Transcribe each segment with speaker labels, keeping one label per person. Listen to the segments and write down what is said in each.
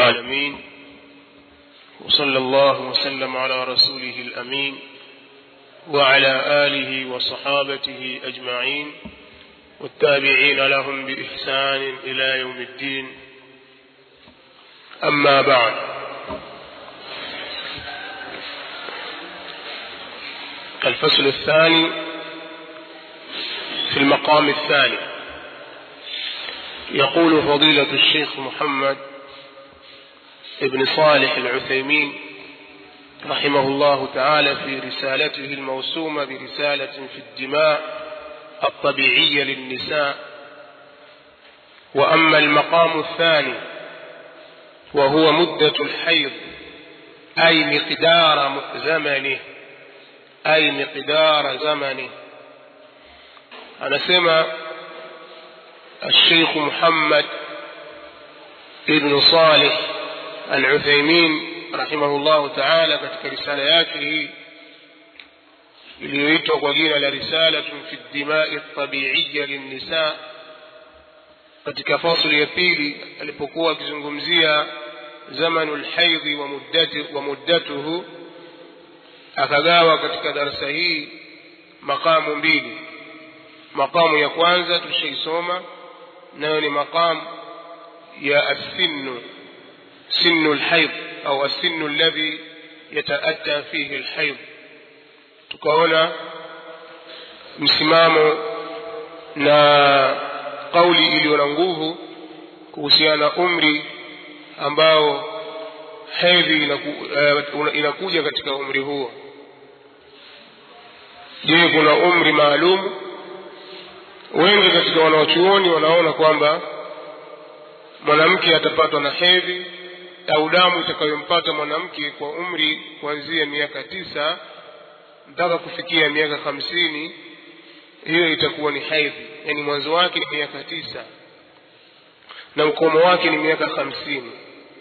Speaker 1: العالمين وصلى الله وسلم على رسوله الأمين وعلى آله وصحابته أجمعين والتابعين لهم بإحسان إلى يوم الدين أما بعد الفصل الثاني في المقام الثاني يقول فضيلة الشيخ محمد ابن صالح العثيمين رحمه الله تعالى في رسالته الموسومة برسالة في الدماء الطبيعية للنساء وأما المقام الثاني وهو مدة الحيض أي مقدار زمنه أي مقدار زمنه أنا سمع الشيخ محمد ابن صالح العثيمين رحمه الله تعالى katika risala yake hii iliyoitwa kwa jina la risalatun fi dimai tabiiya linnisa katika fasli ya pili alipokuwa akizungumzia zamanu lhaidhi wa, muddati, wa muddatuhu akagawa katika darasa hii maqamu mbili maqamu ya kwanza tushaisoma nayo ni maqamu ya assinnu sinu lhaidh au asinu alladhi yataata fihi lhaidh tukaona msimamo na kauli iliyo na nguvu kuhusiana na umri ambao hedhi inaku, uh, inakuja katika umri huo je kuna umri maalum wengi katika wanaochuoni wanaona kwamba mwanamke atapatwa na hedhi au damu itakayompata mwanamke kwa umri kuanzia miaka tisa mpaka kufikia miaka hamsini hiyo itakuwa ni haidhi yaani mwanzo wake ni miaka tisa na ukomo wake ni miaka hamsini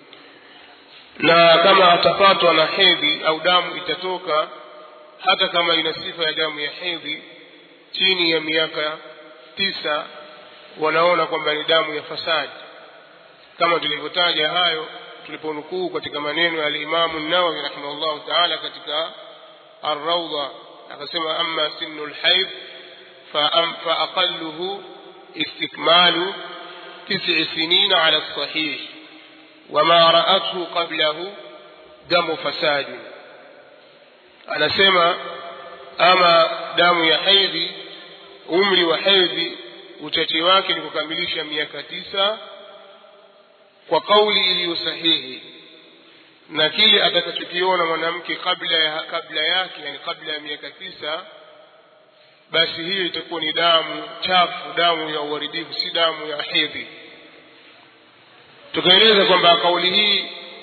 Speaker 1: na kama atapatwa na hedhi au damu itatoka hata kama ina sifa ya damu ya hedhi chini ya miaka tisa wanaona kwamba ni damu ya fasadi kama tulivyotaja hayo tuliponukuu katika maneno ya alimamu nawawi rahimahullahu taala katika arraudha akasema ama sinu lhaidh faaqaluhu istikmalu tisi sinina ala lsahih wama raathu qablahu damu fasadi anasema ama damu ya hedhi umri wa hedhi uchache wake ni kukamilisha miaka tisa kwa kauli iliyo sahihi na kile atakachokiona mwanamke kabla ya kabla yake yani kabla ya miaka tisa basi hiyo itakuwa ni damu chafu damu ya uharibifu si damu ya hedhi tukaeleza kwamba kauli hii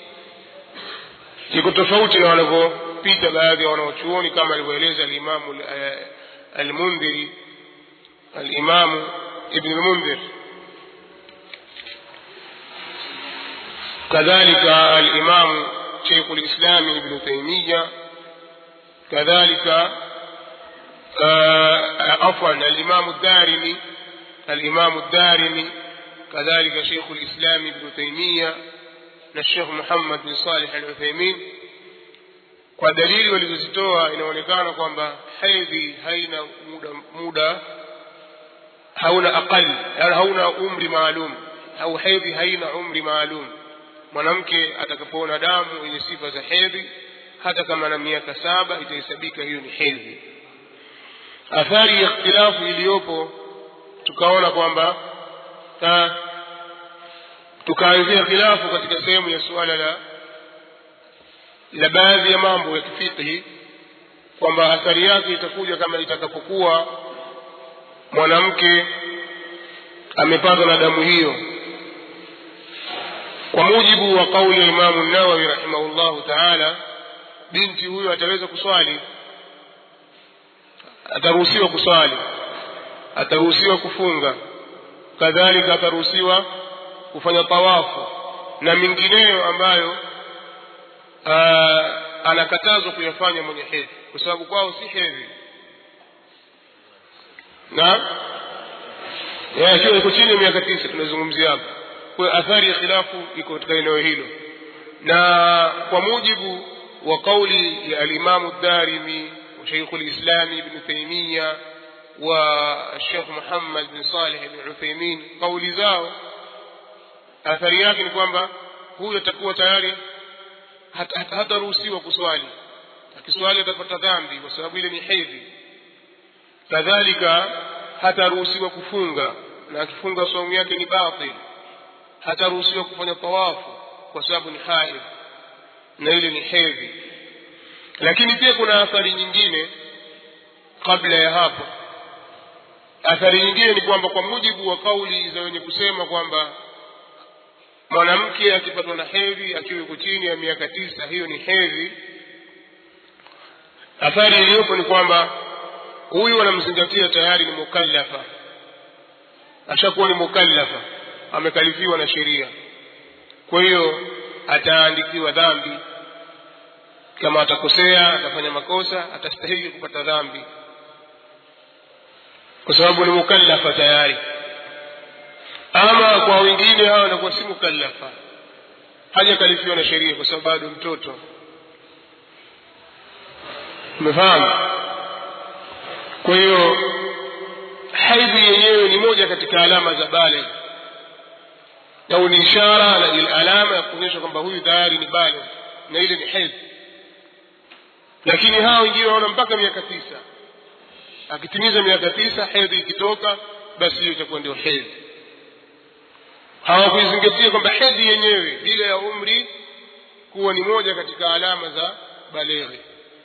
Speaker 1: iko tofauti na wanavyopita baadhi ya wanaochuoni kama alivyoeleza alimamu almundhiri alimamu ibn lmundhir كذلك الإمام شيخ الإسلام ابن تيمية كذلك عفوا الإمام الدارمي الإمام الدارمي كذلك شيخ الإسلام ابن تيمية الشيخ محمد بن صالح العثيمين kwa dalili walizozitoa inaonekana kwamba hedhi haina muda, muda hauna aqali hauna umri maalum au hedhi haina umri maalum mwanamke atakapoona damu yenye sifa za hedhi hata kama na miaka saba itahesabika hiyo ni hedhi athari ya ikhtilafu iliyopo tukaona kwamba tukaanzia khilafu katika sehemu ya suala la la baadhi ya mambo ya kifiqhi kwamba athari yake itakuja kama itakapokuwa mwanamke amepatwa na damu hiyo kwa mujibu wa kauli ya imamu nawawi rahimahullahu taala binti huyo ataweza kuswali ataruhusiwa kuswali ataruhusiwa kufunga kadhalika ataruhusiwa kufanya tawafu na mingineyo ambayo aa, anakatazwa kuyafanya mwenye hedhi kwa sababu kwao si hedhi na akiwa iko chini ya miaka tisa tunazungumzia hapa kwa athari ya khilafu iko katika eneo hilo na kwa mujibu wa kauli ya alimamu dharimi wa sheikhu lislami ibnu taimiya wa shekh muhammad bin saleh bin utheimin kauli zao athari yake ni kwamba huyu atakuwa tayari hataruhusiwa kuswali akiswali atapata dhambi kwa sababu ile ni hedhi kadhalika hataruhusiwa kufunga na akifunga saumu yake ni batil hataruhusiwa kufanya tawafu kwa sababu ni haidh na ile ni hedhi lakini pia kuna athari nyingine kabla ya hapo athari nyingine ni kwamba kwa mujibu wa kauli za wenye kusema kwamba mwanamke akipatwa na hedhi akiwa yuko chini ya miaka tisa hiyo ni hedhi athari iliyopo ni kwamba huyu wanamzingatia tayari ni mukallafa ashakuwa ni mukallafa amekalifiwa na sheria kwa hiyo ataandikiwa dhambi kama atakosea atafanya makosa atastahili kupata dhambi kwa sababu ni mukallafa tayari ama kwa wengine hawa wanakuwa si mukallafa hajakalifiwa na sheria kwa sababu bado mtoto umefahamu kwa hiyo haidhi yenyewe ni moja katika alama za baligh au ni ishara na ile alama ya kuonyesha kwamba huyu tayari ni baligh na ile ni hedhi lakini hawa wengine wanaona mpaka miaka tisa akitimiza miaka tisa hedhi ikitoka basi hiyo itakuwa ndio hedhi hawakuizingatia kwamba hedhi yenyewe ile ya umri kuwa ni moja katika alama za balighi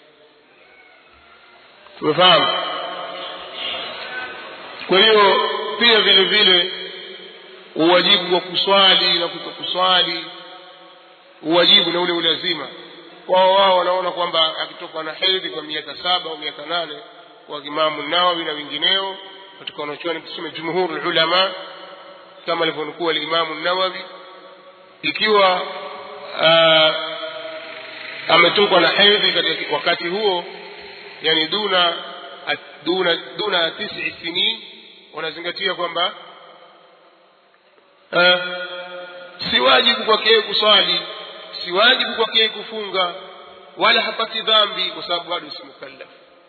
Speaker 1: tumefahamu kwa hiyo pia vile vile uwajibu wa kuswali na kutokuswali uwajibu na ule ulazima kwao wao wanaona kwamba akitoka na hedhi kwa miaka saba au miaka nane kwa imamu nawawi na wengineo katika wanachuoni tuseme jumhuru ulama kama alivyonukua alimamu nawawi ikiwa uh, ametokwa na hedhi katika wakati huo yani duna duna duna tisi sinin wanazingatia kwamba uh, si wajibu kwake kuswali si wajibu kwake kufunga wala hapati dhambi kwa sababu bado si mukallaf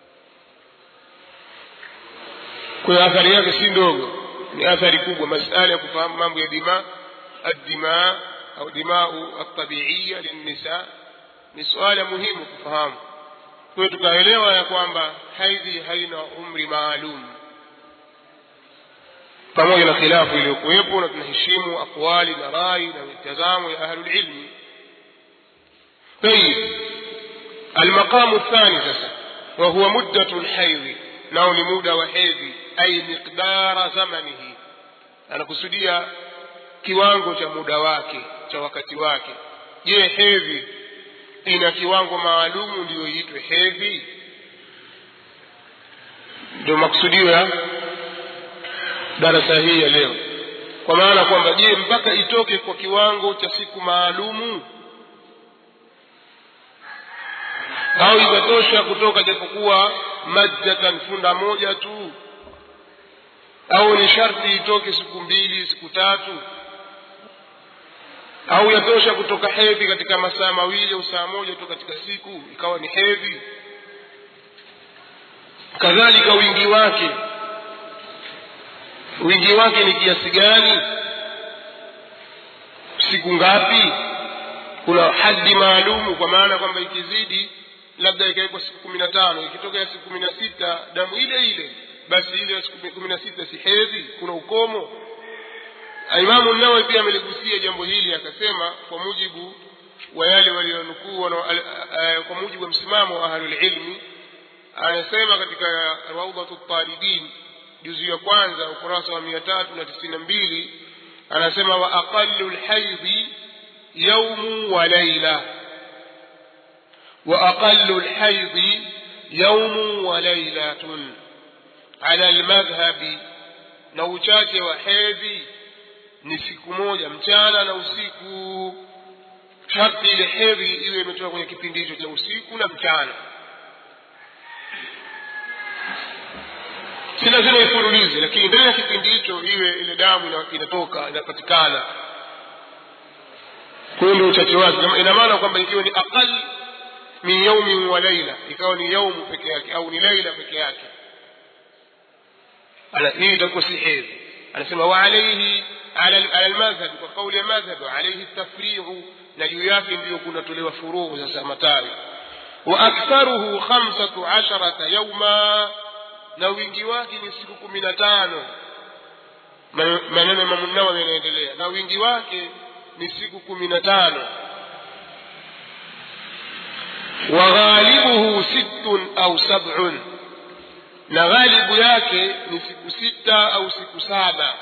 Speaker 1: kwa hiyo athari yake si ndogo ni athari kubwa masala ya kufahamu mambo ya dima addima au dimau altabiiya linnisa ni suala muhimu kufahamu kwa hiyo tukaelewa ya kwamba haidhi haina umri maalum pamoja na khilafu iliyokuwepo na tunaheshimu aqwali na rai na mitazamo ya ahlulilmi طيب المقام الثاني sasa وهو مدة الحيض nao ni muda wa hedhi ai miqdara zamanihi anakusudia kiwango cha muda wake cha wakati wake je hedhi ina kiwango maalumu ndiyo iitwe hedhi ndio makusudio ya darasa hii ya leo kwa maana kwamba je mpaka itoke kwa kiwango cha siku maalumu au itatosha kutoka japokuwa majjatan funda moja tu au ni sharti itoke siku mbili siku tatu au yatosha kutoka hedhi katika masaa mawili au saa moja tu katika siku ikawa ni hedhi kadhalika wingi wake wingi wake ni kiasi gani siku ngapi kuna hadi maalumu kwa maana kwamba ikizidi labda ikawekwa siku kumi na tano ikitoka ya siku kumi na sita damu ile ile basi ile ya siku kumi na sita si hedhi kuna ukomo imamu nawawi pia ameligusia jambo hili akasema kwa mujibu wa yale walionukuu kwa mujibu wa msimamo wa ahlulilmi anasema katika raudhatu talibin juzu ya kwanza ukurasa wa mia tatu na tisini na mbili anasema wa aqalu lhaidhi yaumu wa laila وأقل الحيض يوم وليلة على المذهب na uchache wa hedhi ni siku moja mchana na usiku sharti ile hedhi iwe imetoka kwenye kipindi hicho cha usiku na mchana si lazima ifululize lakini ndani ya kipindi hicho iwe ile damu inatoka inapatikana huyo ndio uchache wake ina maana kwamba ikiwa ni aqal min yaumin wa laila ikawa ni yaumu peke yake au ni laila peke yake hii itakuwa si hedhi anasema wa alaihi ala almadhhab kwa kauli ya madhhab alaihi tafrihu na juu yake ndiyo kunatolewa furuhu sasa matawi wa aktharuhu khamsatu asharata yauma na wingi wake ni siku kumi na tano maneno ya Imamu Nawawi yanaendelea na wingi wake ni siku kumi na tano wa ghalibuhu sittun au sab'un na ghalibu yake ni siku sita au siku saba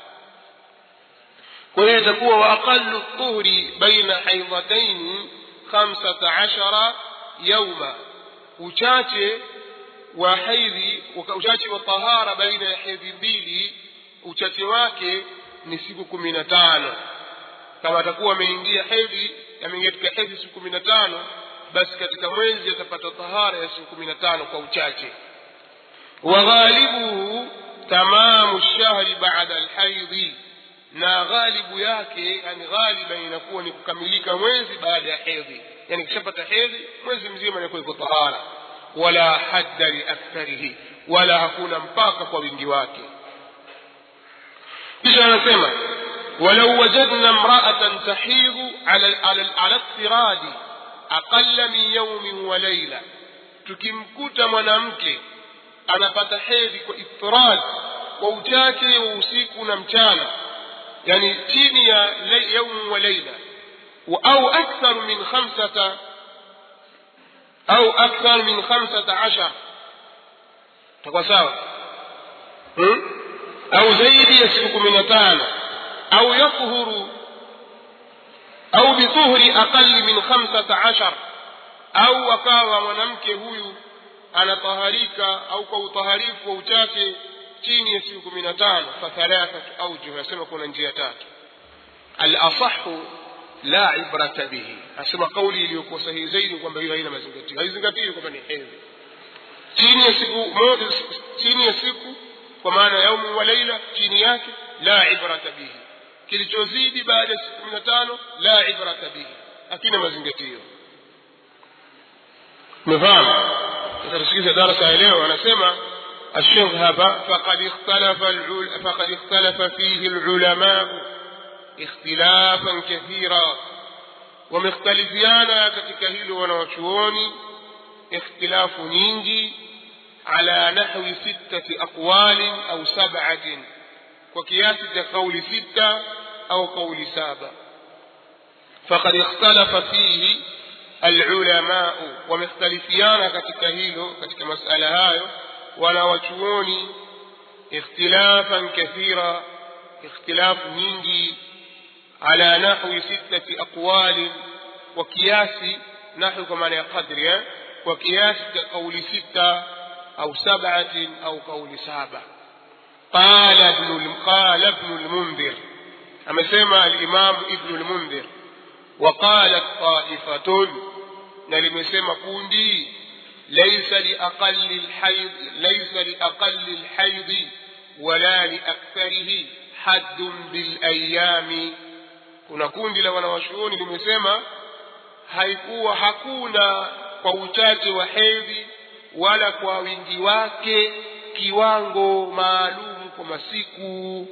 Speaker 1: kwa hiyo itakuwa wa aqallu dhuhri baina haidhataini khamsata ashara yauma uchache wa haidhi uchache wa tahara baina ya hedhi mbili uchache wake ni siku kumi na tano kama atakuwa ameingia hedhi ameingia katika hedhi siku kumi na tano basi katika mwezi atapata tahara ya siku kumi na tano kwa uchache وغالبه تمام الشهر بعد الحيض na ghalibu yake yani ghaliba inakuwa ni kukamilika mwezi baada ya hedhi yani kishapata hedhi mwezi mzima inakuwa iko tahara wala hadda liaktharihi wala hakuna mpaka kwa wingi wake kisha anasema walau wajadna mraatan tahidhu ala iftiradi aqalla min yaumin wa laila tukimkuta mwanamke anapata hedhi kwa iftirad kwa uchache wa usiku na mchana yani chini ya yaumu wa laila au akthar min khamsata au akthar min khamsata ashar takuwa sawa hmm? au zaidi ya siku kumi na tano au yathhuru au bituhri aqali min khamsata ashar au akawa mwanamke huyu anataharika au kwa utaharifu wa uchache chini ya siku kumi na tano fathalathatu aujuh asema kuna njia tatu alasahu la ibrata bihi asema kauli iliyokuwa sahihi zaidi kwamba hiyo haina mazingatio haizingatiwi kwamba ni hedhi chini ya siku moja chini ya siku kwa maana yaumu wa laila chini yake la ibrata bihi kilichozidi baada ya siku kumi na tano la ibrata bihi hakina mazingatio umefahamu sasa tusikize darasa ya leo anasema الشيخ هذا فقد اختلف العل... فقد اختلف فيه العلماء اختلافا كثيرا ومختلفيانا katika hilo wanawachuoni اختلاف nyingi على نحو ستة أقوال أو سبعة وكياس قول ستة أو قول سابع فقد اختلف فيه العلماء ومختلفيانا katika hilo katika masala hayo wanawachuoni ikhtilafan kathira ikhtilafu nyingi ala nahwi sittati aqwali kwa kiasi nahwi kwa maana ya qadri eh? kwa kiasi cha kauli sita au sab'atin au kauli saba qala ibn qala ibn al-mundhir amesema al-imam ibn al-mundhir وقالت طائفة نلمسema kundi ليس لأقل الحيض ليس لأقل الحيض ولا لأكثره حد بالأيام kuna kundi la wanawachuoni limesema haikuwa hakuna kwa uchache wa hedhi wala kwa wingi wake kiwango maalum kwa masiku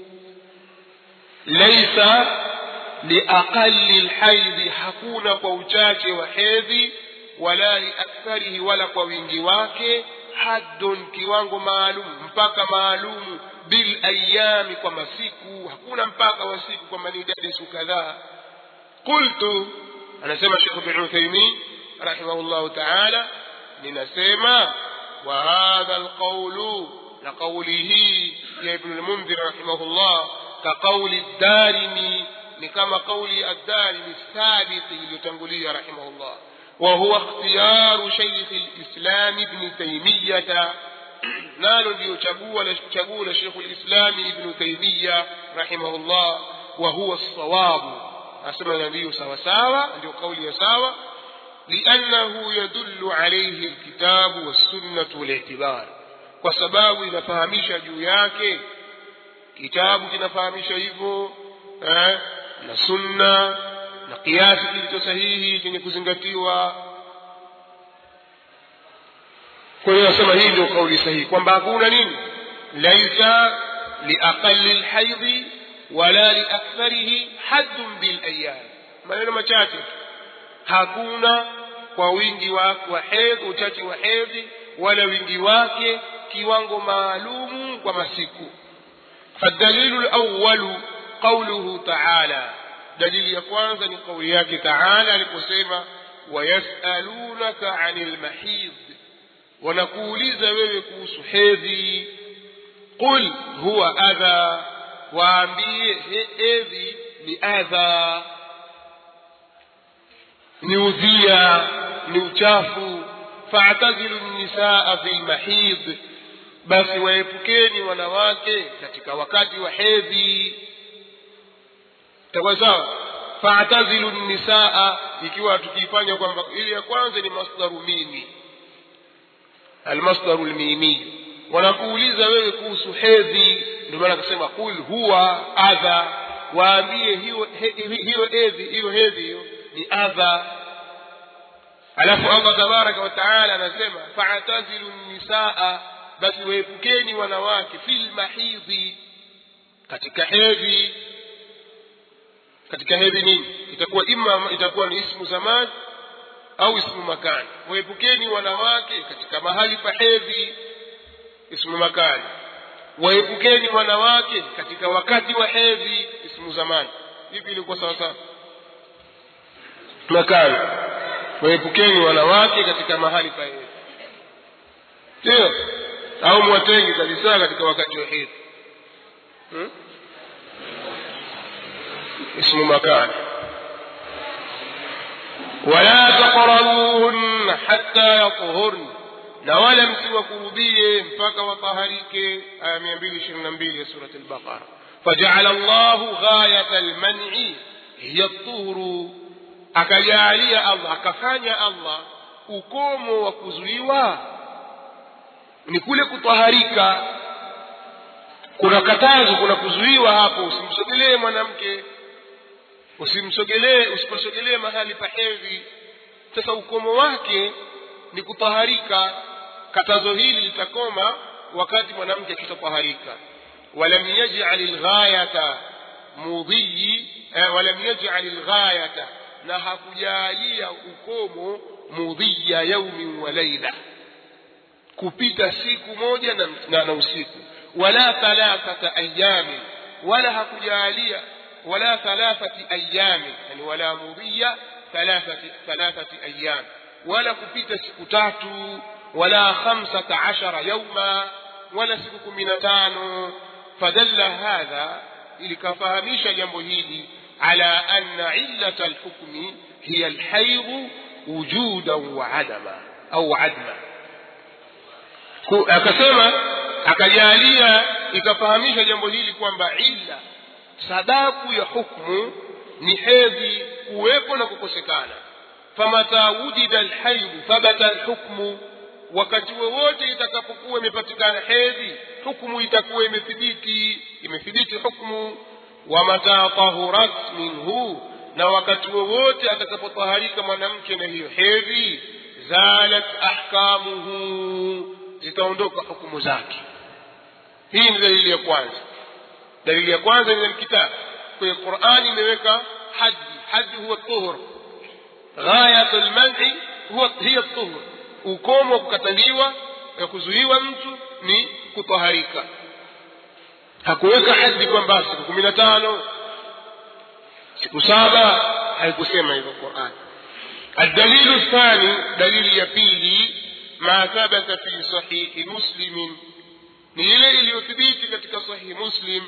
Speaker 1: laisa liaqali lhaidhi hakuna kwa uchache wa hedhi wala liaktharihi wala kwa wingi wake haddun kiwango maalum mpaka maalumu bil ayami kwa masiku hakuna mpaka wa siku kwamba ni idadi siku kadhaa qultu anasema shekh bin uthaimin rahimahullahu taala ninasema wa hadha alqaulu na kauli hii ya ibnu lmundhir rahimahullah ka qauli darimi ni kama kauli addarimi thabiti iliyotangulia rahimahullah وهو اختيار شيخ الإسلام ابن تيمية نال ليشبو لشبو شيخ الإسلام ابن تيمية رحمه الله وهو الصواب أسمى النبي سوا سوا عنده قول سوا لأنه يدل عليه الكتاب والسنة والاعتبار وسباب inafahamisha juu yake kitabu kinafahamisha hivyo eh, na sunna na kiasi kilicho sahihi chenye kuzingatiwa kwa hiyo nasema hii ndio kauli sahihi kwamba hakuna nini laisa liaqali lhaidhi wala liaktharihi haddun bilayam maneno machache hakuna kwa wingi wa, wa hedhi uchache wa hedhi wala wingi wake kiwango maalumu kwa masiku فالدليل الأول قوله تعالى دليل يكوانزا لقول ياك تعالى لكسيما ويسألونك عن المحيض ونقوليز ويكوس حيذي قل هو أذى waambie hedhi ni adha ni udhia ni uchafu faatazilu nisaa fi lmahidh basi waepukeni wanawake katika wakati wa hedhi takuwa sawa faatazilu nisaa ikiwa tukiifanya kwamba ili ya kwanza ni masdaru mimi almasdaru lmimiyu wanakuuliza wewe kuhusu hedhi ndio maana akasema qul huwa adha waambie hiyo hiyo hedhi hiyo hedhi hiyo ni adha alafu allah tabaraka wa taala anasema faatazilu nisaa basi waepukeni wanawake fil mahidhi katika hedhi katika hedhi nini itakuwa ima itakuwa ni ismu zaman au ismu makani waepukeni wanawake katika mahali pa hedhi ismu makani waepukeni wanawake katika wakati wa hedhi ismu zamani hivi ilikuwa sawa sawa makani waepukeni wanawake katika mahali pa hedhi ndio au mwatenge kabisa katika wakati wa hedhi hmm? ismu makani wala taqrabuhunna hatta yathurna na wala msiwakurubie mpaka wataharike aya mia mbili ishirini na mbili ya surat albaqara fajaala llahu ghayata lmani hiya tuhuru akajaalia allah akafanya allah ukomo wa kuzuiwa ni kule kutaharika kuna katazo kuna kuzuiwa hapo usimsogelee mwanamke usimsogelee usiposogelee mahali pa hedhi sasa ukomo wake ni kutaharika katazo hili litakoma wakati mwanamke akishataharika walam yaj'al alghayata mudhiyi eh, walam yaj'al alghayata na hakujalia ukomo mudhiya yaumin wa laila kupita siku moja na, na, na usiku wala thalathata ayamin wala hakujalia wala thalathati ayamin yani wala mudhiya thalathati thalathati ayam wala kupita siku tatu wala khamsata ashara yauma wala siku kumi na tano fadalla hadha ilikafahamisha jambo hili ala anna illata alhukmi hiya alhaidhu wujudan wa adama au adma akasema akajalia ikafahamisha jambo hili kwamba illa sababu ya hukmu ni hedhi kuwepo na kukosekana famata wujida alhaidhu thabata alhukmu wakati wowote itakapokuwa imepatikana hedhi hukmu itakuwa imethibiti imethibiti hukmu wa mata tahurat minhu na wakati wowote atakapotaharika mwanamke na hiyo hedhi zalat ahkamuhu zitaondoka hukumu zake hii ni dalili ya kwanza dalili ya kwanza ni kitabu kwenye qurani imeweka haji haji huwa tuhur ghayat lmani huwa hiya tuhur ukomo wa kukataliwa ya kuzuiwa mtu ni kutaharika hakuweka hadi kwamba siku kumi na tano siku saba haikusema hivyo qurani الدليل الثاني دليل يبيلي ما ثبت في صحيح مسلم نيلي iliyothibiti katika sahih muslim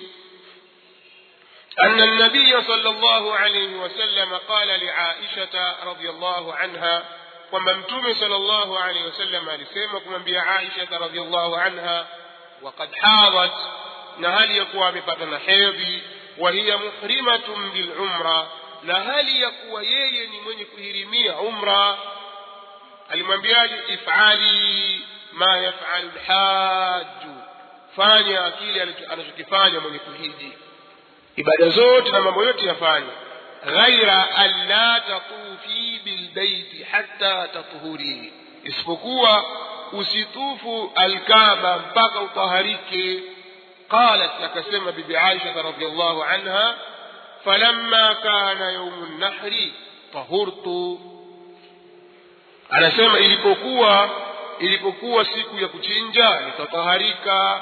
Speaker 1: أن النبي صلى الله عليه وسلم قال لعائشة رضي الله عنها وممتوم صلى الله عليه وسلم alisema kumwambia Aisha radhiallahu anha وقد حاضت na hali ya kuwa amepata na hedhi wa hiya muhrimatun bilumra na hali ya kuwa yeye ni mwenye kuhirimia umra alimwambiaje ifali ma yafalu lhaju fanya kile anachokifanya mwenye kuhiji ibada zote na mambo yote yafanye ghaira an la tatufi bilbeiti hatta tathuri isipokuwa usitufu alkaba mpaka utaharike qalat akasema bibi aisha radiallahu anha falamma kana yaumu nnahri tahurtu anasema ilipokuwa ilipokuwa siku ya kuchinja nikataharika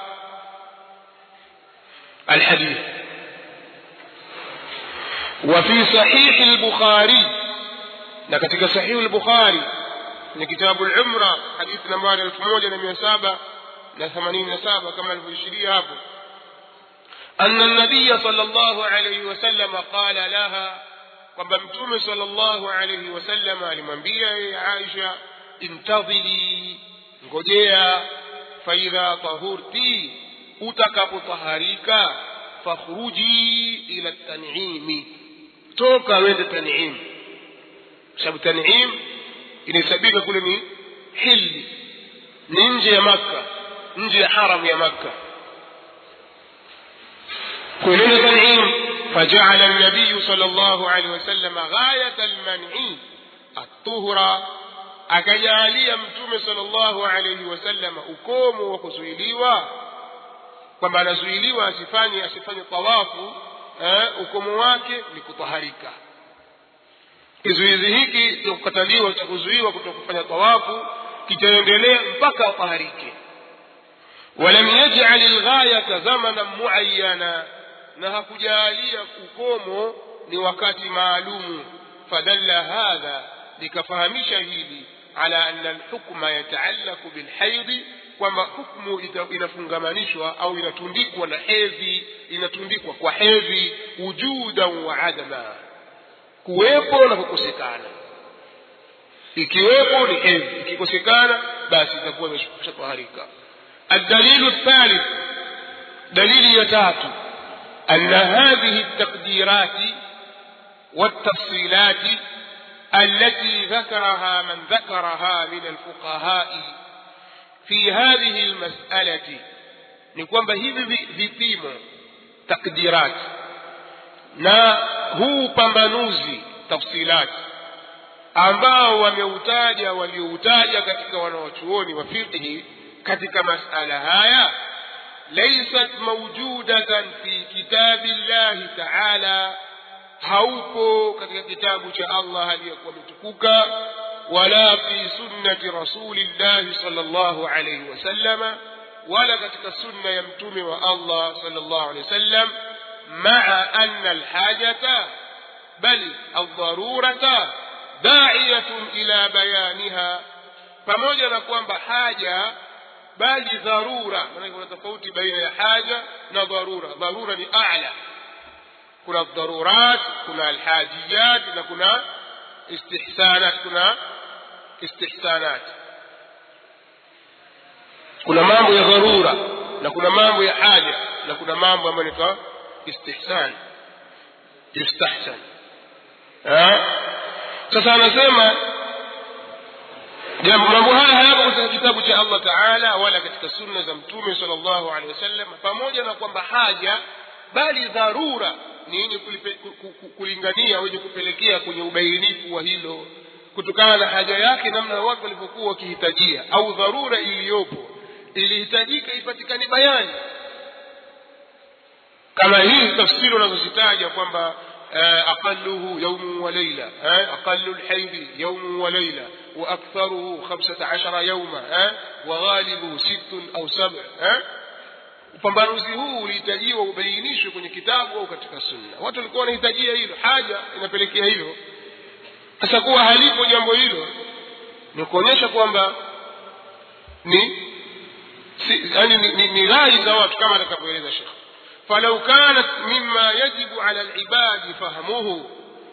Speaker 1: الحديث وفي صحيح البخاري لكتك صحيح البخاري من كتاب العمرة حديث نمبر 1787 كما الفشري هابو أن النبي صلى الله عليه وسلم قال لها kwamba mtume sallallahu alayhi wasallam alimwambia yeye Aisha intadhiri ngojea faidha tahurti utakapotaharika fakhruji ila tanimi toka wende tanim sababu tanim inahesabika kule ni hili ni nje ya makka nje ya haram ya makka كلنا تنعيم فجعل النبي صلى الله عليه وسلم غاية المنع الطهر akajalia mtume sallallahu alayhi wasallam ukomo wa kuzuiliwa kwamba anazuiliwa asifanye asifanye tawafu eh, ukomo wake ni kutaharika kizuizi hiki cha kukataliwa cha kuzuiwa kutoka kufanya tawafu kitaendelea mpaka ataharike walam yaj'al alghayata zamanan muayyana na hakujalia ukomo ni wakati maalumu fadalla hadha likafahamisha hili ala anna alhukma yataallaku bilhaidhi kwamba hukmu inafungamanishwa au inatundikwa na hedhi inatundikwa kwa hedhi wujudan wa adama kuwepo na kukosekana ikiwepo ni hedhi ikikosekana basi itakuwa imeshataharika الدليل الثالث دليل يتاتو أن هذه التقديرات والتفصيلات التي ذكرها من ذكرها من الفقهاء في هذه المسألة نكون hivi vipimo takdirat na huu pambanuzi tafsilati ambao wameutaja walioutaja katika wanawachuoni wa fiqhi katika masala haya laysat mawjudatan fi kitabi llahi taala haupo katika kitabu cha allah aliyekuwa ametukuka wala fi sunnati rasulillahi sallallahu alayhi wasallama wala katika sunna ya mtume wa allah sallallahu alayhi wasallam maa anna alhajata bal aldharurata daiyatun ila bayaniha pamoja na kwamba haja bali dharura maana kuna tofauti baina ya haja na dharura dharura ni a'la kuna dharurat kuna alhajiyat na kuna istihsanat kuna istihsanat kuna mambo ya dharura na kuna mambo ya haja na kuna mambo ambayo ni istihsan yustahsan sasa anasema jambo mambo haya hayapo katika kitabu cha Allah Taala wala katika sunna za mtume sallallahu alaihi wasallam pamoja na kwamba haja bali dharura ni yenye kulingania wenye kupelekea kwenye ubainifu wa hilo kutokana na haja yake namna watu walivyokuwa wakihitajia au dharura iliyopo ilihitajika ipatikane bayani kama hizi tafsiri unazozitaja kwamba أقله يوم وليلة أقل الحيض يوم وليلة وأكثره خمسة عشر يوما وغالبه ست أو سبع upambanuzi huu ulihitajiwa ubainishwe kwenye kitabu au katika sunna watu walikuwa wanahitajia hilo haja inapelekea hilo sasa kuwa halipo jambo hilo ni kuonyesha kwamba ni si, yani ni, ni, ni rai za watu kama atakavyoeleza shekh فلو كانت مما يجب على العباد فهمه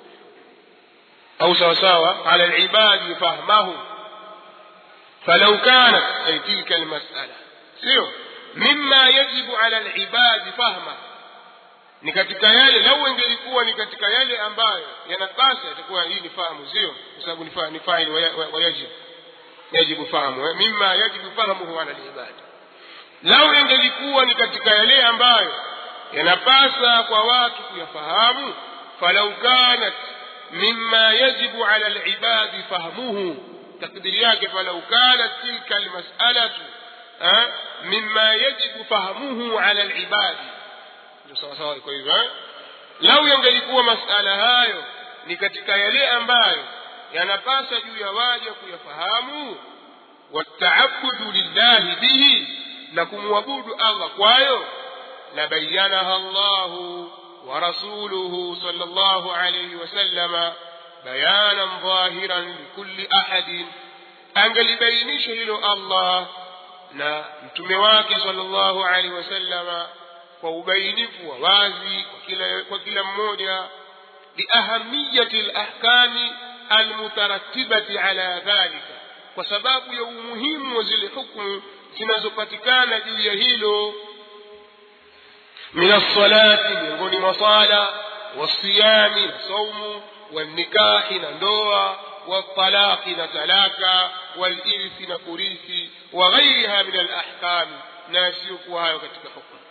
Speaker 1: أو سوا سوا على العباد فهمه فلو كانت أي تلك المسألة سيو مما يجب على العباد فهمه ni katika yale lau ingelikuwa ni katika yale ambayo yanapasa itakuwa hii ni fahamu sio kwa sababu ni faili wayajib yajibu fahamu mima yajibu fahamuhu ala libadi lau ingelikuwa ni katika yale ambayo yanapasa kwa watu kuyafahamu falau kanat mima yajibu ala libadi fahmuhu takdiri yake falau kanat tilka almas'alatu mima yajibu fahmuhu ala libadi ndio sawa sawa iko hivyo eh? lau yangelikuwa masala hayo ni katika yale ambayo yanapasa juu ya waja kuyafahamu wataabudu lillahi bihi na kumwabudu allah kwayo labayanaha llahu wa rasuluhu sal llahu alaihi wasallama bayanan dhahiran likulli ahadin angelibainisha hilo allah na mtume wake sal llahu alaihi wasallama kwa ubainifu wa wazi kwa kila, kwa kila mmoja liahamiyati lahkami almutaratibati ala dhalika kwa sababu ya umuhimu wa zile hukmu zinazopatikana juu ya hilo min alsalati miongoni mwa sala wasiyami na saumu walnikahi na ndoa waltalaqi na talaka walirthi na kurithi wa ghairiha min alahkami na yasiyokuwa hayo katika hukmu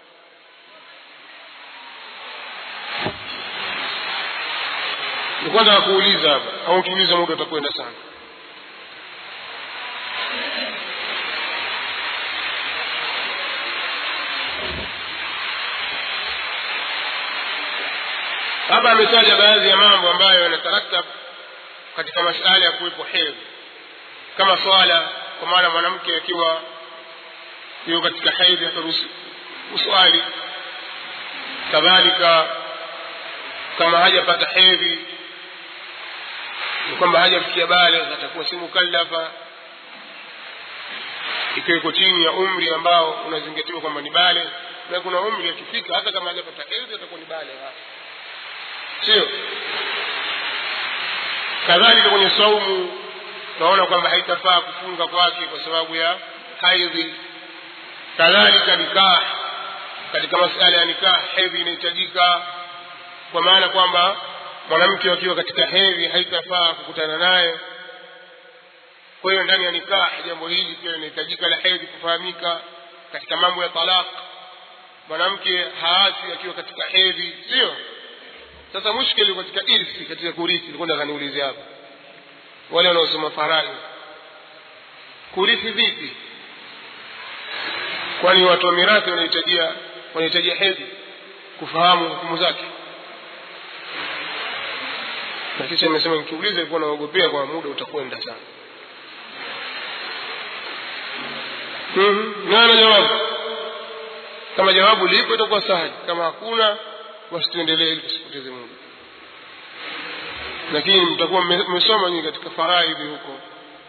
Speaker 1: nilikuwa nataka kuuliza hapa au ukiuliza muda utakwenda sana hapa ametaja baadhi ya mambo ambayo yanataraktab katika masala ya kuwepo hedhi kama swala kwa maana mwanamke akiwa yuko katika hedhi hataruhusi uswali kadhalika kama hajapata hedhi ni kwamba hajafikia bale atakuwa si mukallafa ikiwa iko chini ya umri ambao unazingatiwa kwamba ni bale na kuna umri akifika hata kama hajapata hedhi atakuwa ni bale sio kadhalika kwenye saumu tunaona kwamba haitafaa kufunga kwake kwa sababu ya haidhi kadhalika nikah katika masala ya nikah hedhi inahitajika kwa maana kwamba mwanamke akiwa katika hedhi haitafaa kukutana naye kwa hiyo ndani ya nikah jambo hili pia linahitajika la hedhi kufahamika katika mambo ya talaq mwanamke haasi akiwa katika hedhi sio sasa mushkili katika irsi katika kurithi nilikuwa nataka niulize hapa wale wanaosoma farai kurithi vipi kwani watu wa mirathi wanahitajia wanahitajia hedhi kufahamu hukumu zake na kisha imesema nikiuliza ilikuwa naogopea kwa muda utakwenda sana mm-hmm. nana jawabu kama jawabu lipo itakuwa sahali kama hakuna basi tuendelee ili tusipoteze muda lakini mtakuwa mmesoma nyinyi katika faraidhi huko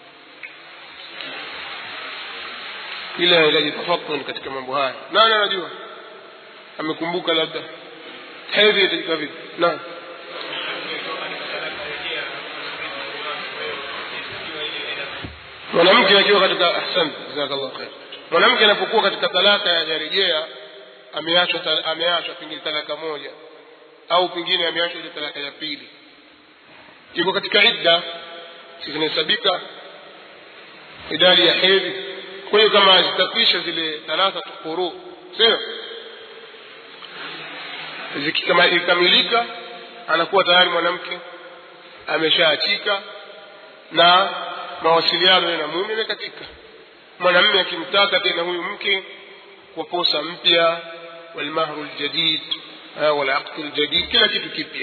Speaker 1: ila inahitaji tafakun katika mambo haya nani anajua amekumbuka labda hedhi itajika vipi naam mwanamke akiwa katika ahsan jazakallah khair mwanamke anapokuwa katika talaka ya rejea ameachwa ameachwa pengine talaka moja au pengine ameachwa ile talaka ya pili iko katika idda zinahesabika idadi ya hedhi kwa hiyo kama zitapisha zile talaka quru sio zikikamilika anakuwa tayari mwanamke ameshaachika na mawasiliano na mume imekatika mwanamume akimtaka tena huyu mke kwa posa mpya walmahru ljadid walaqdu ljadid kila kitu kipya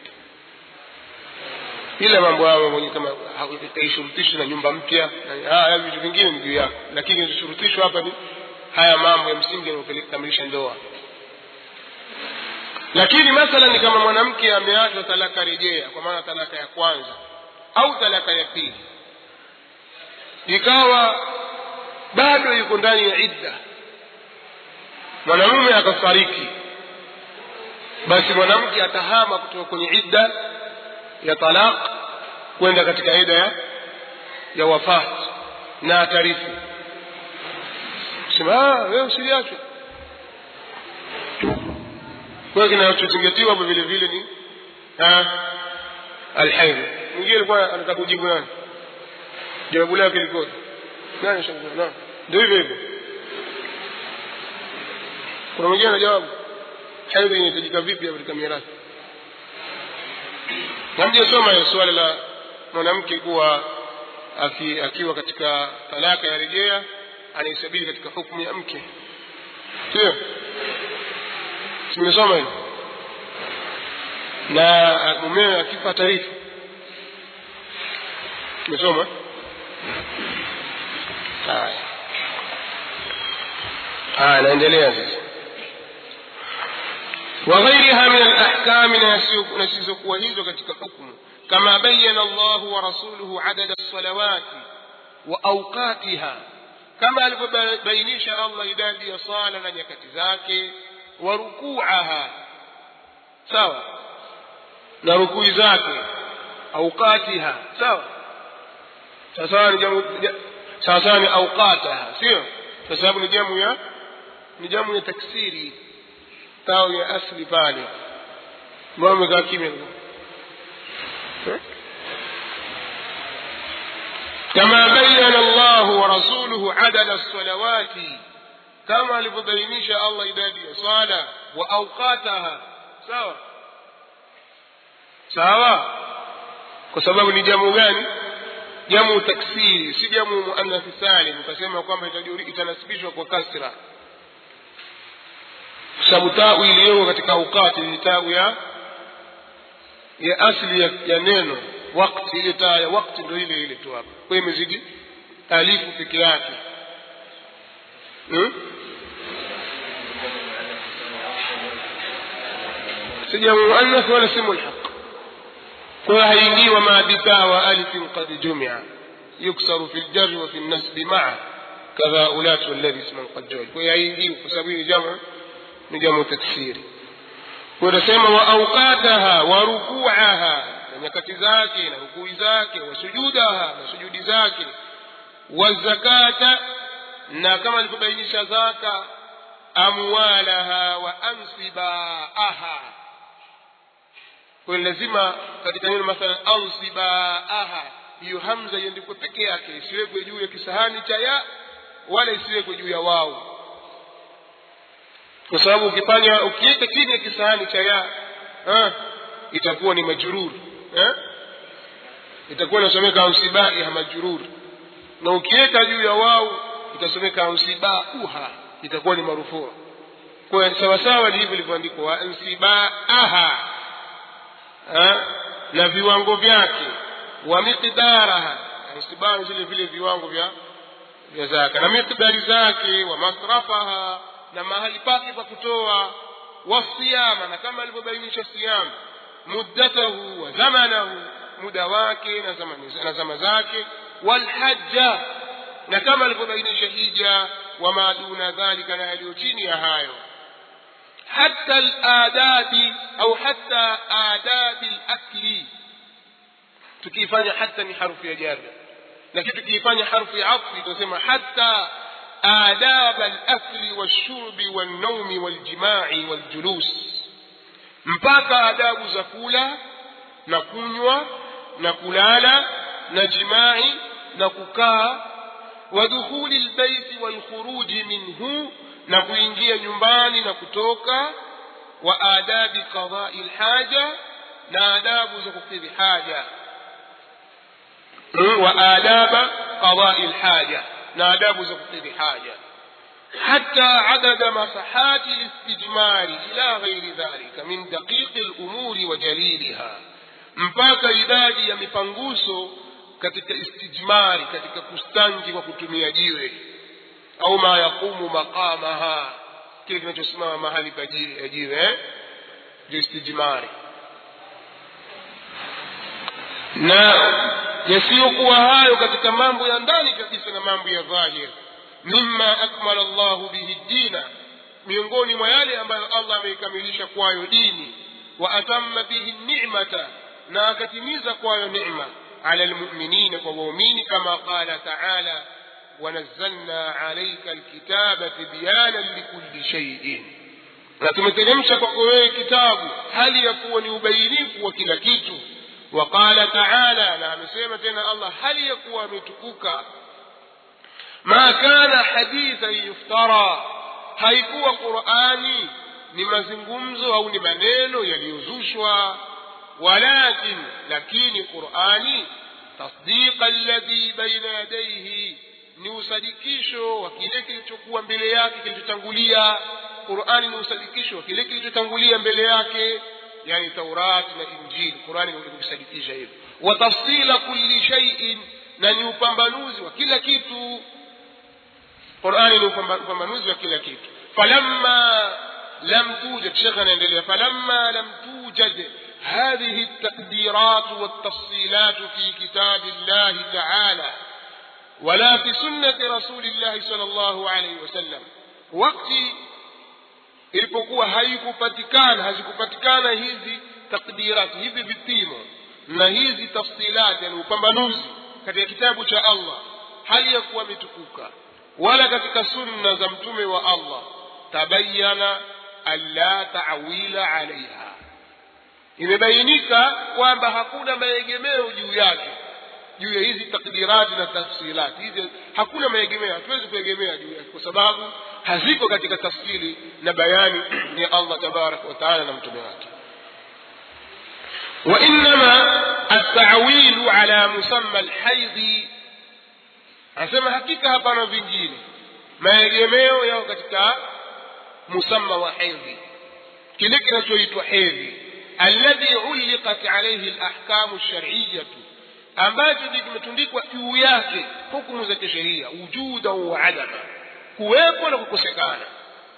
Speaker 1: ila mambo hayo mwenye kama haishurutishwi na nyumba mpya haya vitu vingine ni juu yako lakini kilichoshurutishwa hapa ni haya mambo ya msingi yanayokamilisha ndoa lakini mathalan ni kama mwanamke ameachwa talaka rejea kwa maana talaka ya kwanza au talaka ya pili ikawa bado yuko ndani ya idda mwanamume akafariki basi mwanamke atahama kutoka kwenye idda ya talaq kwenda katika idda ya, ya wafat na atarifu sema wewe usiliachwe kwa hiyo kinachozingatiwa hapo vile vile ni alhaidh mwingine alikuwa anataka kujibu nani jawabu lake likoje nani shangua naam ndio hivyo hivyo kuna mwingine ana jawabu haidh inahitajika vipi katika mirathi hamjasoma hiyo suala la mwanamke kuwa aki, akiwa katika talaka ya rejea anaisabili katika hukumu ya mke sio simesoma hiyo na mumewe akifa tarifu tumesoma haya haya naendelea sasa وغيرها من الأحكام نسيزكوا هيزو كتك حكم كما بين الله ورسوله عدد الصلوات وأوقاتها كما بينيش الله إدادي صالة نيكت ذاك وركوعها سوا نركوع ذاك أوقاتها سوا sawasawa ni auqataha sio kwa sababu ni jamu ya ni jamu ya taksiri tao ya asli pale mbona umekaa kimya كما بين الله ورسوله عدد الصلوات كما لبينيش الله إدادي صلاة وأوقاتها سوا سوا كسبب نجام gani jamu taksiri si jamu muannathi salim ukasema kwamba itanasibishwa kwa kasra sababu tau iliyoko katika aukati ni tau ya ya asli ya, ya neno wakti ile taa ya wakti ndo ile ile tu hapa kwa imezidi alifu peke yake hmm? si jamu muannath wala si mulhaq kwa haingii wama bitaa wa alifin qad jumia yuksaru fi ljarri wa fi lnasbi maa kadha ulatu alladhi isman qad juil kwa haingii kwa sababu hii ni jamu ni jamu taksiri kunasema wa auqataha wa rukuaha na nyakati zake na rukui zake wa sujudaha na sujudi zake wa zakata na kama alivyobainisha zaka amwalaha wa ansibaaha kwa lazima katika neno mathalan ansibaaha hiyo hamza iandikwe peke yake isiwekwe juu ya kisahani cha ya wala isiwekwe juu ya wao kwa sababu ukifanya ukiweka chini ya kisahani cha ya ha, itakuwa ni majurur eh? itakuwa inasomeka ausibai ha majurur na ukiweka juu ya wao itasomeka ansibauha itakuwa ni marufua kwa sawasawa ni hivyo ilivyoandikwa ansibaaha na viwango vyake wa miqdaraha ansibaa zile vile viwango vya vya zaka na miqdari zake wa masrafaha na mahali pake pa kutoa wasiyama na kama alivyobainisha siyama muddatahu wa zamanahu muda wake na zama, na zama zake walhajja na kama alivyobainisha hija wama duna dhalika na yaliyo chini ya hayo حتى الآداب أو حتى آداب الأكل tukifanya hata ni harufu ya jarra lakini tukifanya harufu ya atfi tunasema hata adab al-akli wash-shurbi wan-nawmi wal-jima'i wal-julus mpaka adabu za kula na kunywa na kulala na jimai na kukaa wa dukhuli al-bayti wal-khuruji minhu na kuingia nyumbani na kutoka wa adabi qadai lhaja na adabu za kukidhi haja wa adaba qadai lhaja na adabu za kukidhi haja حتى عدد مساحات الاستجمار إلى غير ذلك من دقيق الأمور وجليلها mpaka idadi ya mipanguso katika istijmari katika kustanji kwa kutumia jiwe au ma yaqumu maqamaha kile kinachosimama mahali pa jiwe ndio istijmari na yasiyokuwa hayo katika mambo ya ndani kabisa na mambo ya dhahir mimma akmala llahu bihi dina miongoni mwa yale ambayo allah ameikamilisha kwayo dini wa atamma bihi nimata na akatimiza kwayo nema ala lmuminina kwa waumini kama qala taala ونزلنا عليك الكتاب تبيانا لكل شيء na tumeteremsha kwako wewe kitabu hali ya kuwa ni ubainifu wa kila kitu waqala taala na amesema tena allah hali ya kuwa ametukuka ma kana hadithan yuftara haikuwa qurani ni mazungumzo au ni maneno yaliyozushwa walakin lakini qurani tasdiqa alladhi baina yadayhi ni usadikisho wa kile kilichokuwa mbele yake kilichotangulia qurani ni usadikisho wa kile kilichotangulia mbele yake yani taurati na injili qurani kusadikisha hivyo wa tafsila kulli shay'in na ni upambanuzi wa kila kitu qurani ni upambanuzi wa kila kitu falamma lam tujad shekhe anaendelea falamma lam tujad هذه التقديرات والتفصيلات في كتاب الله تعالى ولا في سنة رسول الله صلى الله عليه وسلم وقت ilipokuwa haikupatikana hazikupatikana hizi takdirati hivi vipimo na hizi tafsilati yani upambanuzi katika kitabu cha allah hali ya kuwa imetukuka wala katika sunna za mtume wa allah tabayana alla tawila alaiha imebainika kwamba hakuna maegemeo juu yake juu ya hizi takdirati na tafsilati hizi hakuna maegemeo hatuwezi kuegemea juu yake kwa sababu haziko katika tafsiri na bayani ya allah tabaraka wataala na mtume wake وإنما التعويل على مسمى الحيض anasema hakika hapana vingine maegemeo yao katika musamma wa hedhi kile kinachoitwa hedhi alladhi uliqat alayhi alahkamu alshar'iyyatu ambacho kimetundikwa juu yake hukumu za kisheria wujuda wa adama kuwepo na kukosekana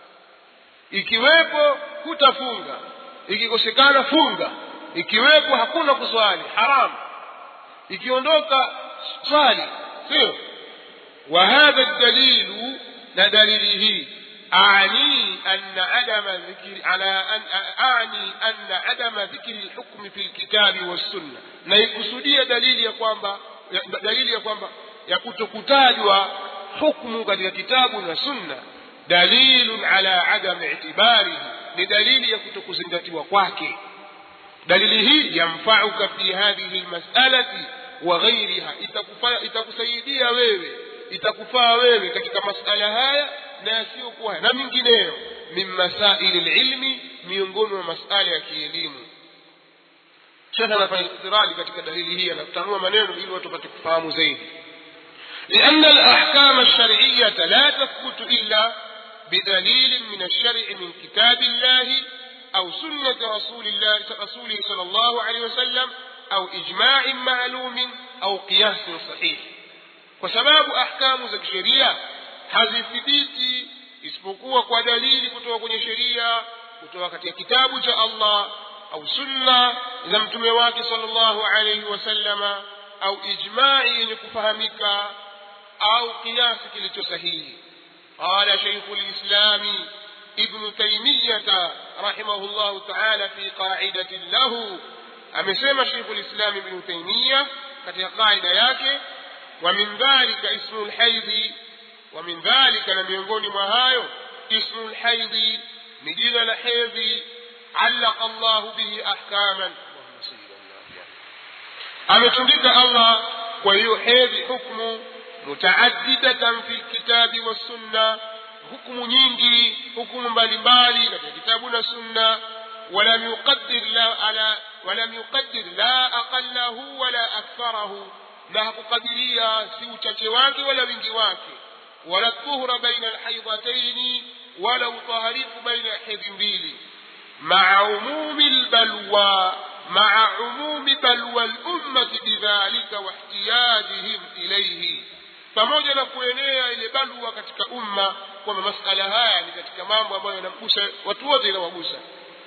Speaker 1: ikiwepo hutafunga ikikosekana funga ikiwepo hakuna kuswali haramu ikiondoka swali sio وهذا الدليل دليله أعني أن عدم ذكر على أن أعني أن عدم ذكر الحكم في الكتاب والسنة na ikusudia dalili ya kwamba dalili ya kwamba ya kutokutajwa hukmu katika kitabu na sunna dalilun ala adam itibarihi ni dalili ya kutokuzingatiwa kwake dalili hii yamfauka fi hadhihi lmasalati wa ghairiha itakusaidia wewe itakufaa wewe katika masala haya na yasiyokuwa haya na mingineyo min masaili lilmi miongoni mwa masala ya kielimu shekhe anafanya istirali katika dalili hii anatanua maneno ili watu wapate kufahamu zaidi لأن الأحكام الشرعية لا تثبت إلا بدليل من الشرع من كتاب الله أو سنة رسول الله رسوله صلى الله عليه وسلم أو إجماع معلوم أو قياس صحيح kwa sababu ahkamu za kisheria hazithibiti isipokuwa kwa dalili kutoka kwenye sheria kutoka katika kitabu cha allah au sunna za mtume wake salllahu alaihi wasallama au ijmai yenye kufahamika au kiasi kilicho sahihi qala shaikhu lislami ibnu taimiyata rahimahu llahu taala fi qaidatin lahu amesema shaikhu lislami ibnu taimiya katika qaida yake ومن ذلك اسم الحيض ومن ذلك لم يكن مهايو اسم الحيض مجيل الحيض علق الله به أحكاما أمتندك الله ويحيض حكم متعددة في الكتاب والسنة حكم نينجي حكم بالبالي في كتاب والسنة ولم يقدر لا على ولم يقدر لا أقله ولا أكثره na hakukadiria si uchache wake wala wingi wake wala tuhra baina alhaidhataini wala utaharifu baina ya hedhi mbili maa umumi lbalwa maa umumi balwa lummati bidhalika wahtiyajihim ilaihi pamoja na kuenea ile balwa katika umma kwamba masala haya ni katika mambo ambayo yanamgusa watu wote inawagusa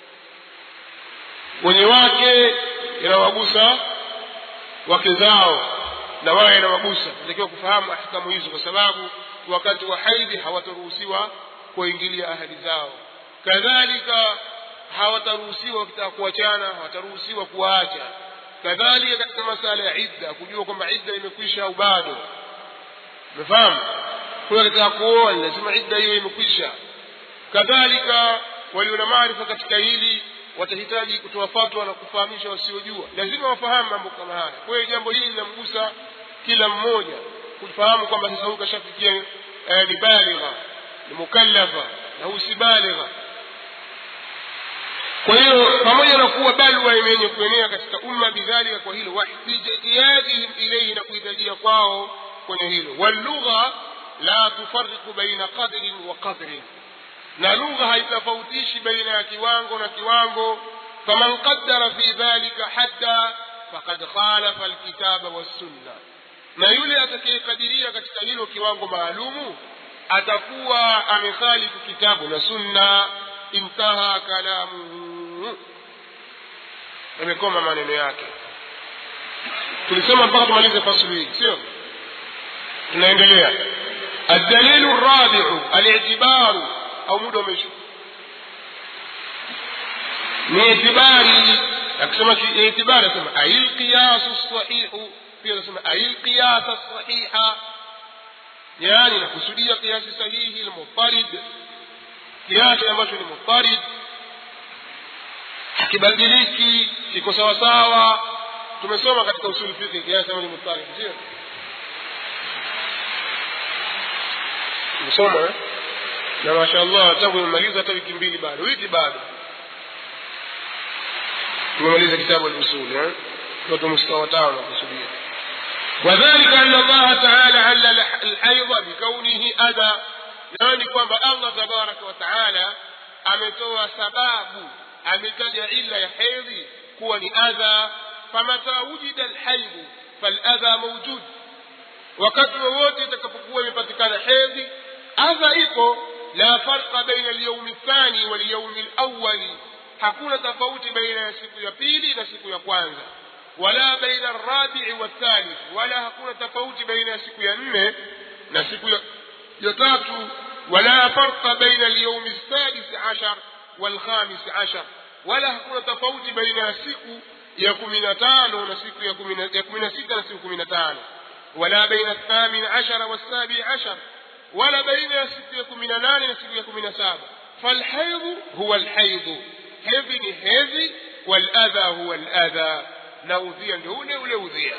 Speaker 1: wenye wake inawagusa wake zao na wao inawagusa natakiwa kufahamu ahkamu hizo kwa sababu wakati wa haidhi hawataruhusiwa kuingilia ahadi zao kadhalika hawataruhusiwa wakitaka kuachana hawataruhusiwa kuwaacha kadhalika katika masala ya idda kujua kwamba idda imekwisha au bado umefahamu huyo akitaka kuoa lazima idda hiyo imekwisha kadhalika walio na maarifa katika hili watahitaji kutoa fatwa na kufahamisha wasiojua lazima wafahamu mambo kama haya kwa hiyo jambo hili linamgusa kila mmoja kufahamu kwamba sasa huyu kashafikia eh, ni baligha ni mukallafa na huyu si baligha kwa hiyo pamoja na kuwa balwa imenye kuenea katika umma bidhalika kwa hilo wahtijajihim ilaihi na kuhitajia kwao kwenye hilo wallugha la tufariqu baina qadrin wa qadrin na lugha haitofautishi baina ya kiwango na kiwango faman qaddara fi dhalika hadda faqad khalafa alkitaba wassunna na yule atakayekadiria katika hilo kiwango maalumu atakuwa amekhalifu kitabu na sunna intaha kalamuhu yamekoma maneno yake tulisema mpaka tumalize fasulu hii sio tunaendelea الدليل الرابع الاعتبار au muda umeisha ni itibari akisema itibari asema ail qiyasu sahihu pia anasema ail qiyasa sahiha yani nakusudia kiasi sahihi lmufarid kiasi ambacho ni mufarid hakibadiliki kiko sawasawa tumesoma katika usuli fiqhi kiasi ambacho ni mufarid sio tumesoma eh? na mashaallah tangu nimemaliza hata wiki mbili bado wiki bado tumemaliza kitabu al-usul eh watu mstari tano nakusudia وذلك أن الله تعالى علل الحيض بكونه أذى يعني kwamba Allah tabaraka wa taala ametoa sababu ametaja illa ya hedhi kuwa ni adha famata wujida alhaidhu faladha mawjud wakati wowote itakapokuwa imepatikana hedhi adha ipo la farqa baina alyaumi الثاني walyaumi alawali hakuna tofauti baina ya siku ya pili na siku ya kwanza wala baina arrabi'i wathalith wala hakuna tofauti baina ya siku ya nne na siku ya, ya tatu wala farqa baina alyawm السادس عشر والخامس عشر wala hakuna tofauti baina ya siku ya kumi na tano na siku ya kumi na sita na siku kumi na tano wala baina الثامن عشر والسابع عشر ولا بين ya siku ya kumi na nane na siku ya kumi na saba فالحيض هو الحيض hedhi ni hedhi waladha huwa aladha na udhia ndio ule ule udhia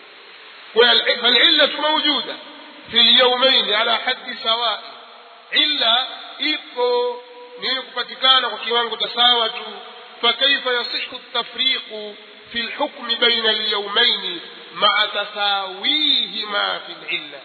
Speaker 1: فالعلة موجودة في اليومين على حد سواء إلا ipo ni kupatikana kwa kiwango cha sawa tu فكيف يصح التفريق في الحكم بين اليومين مع تساويهما في العلة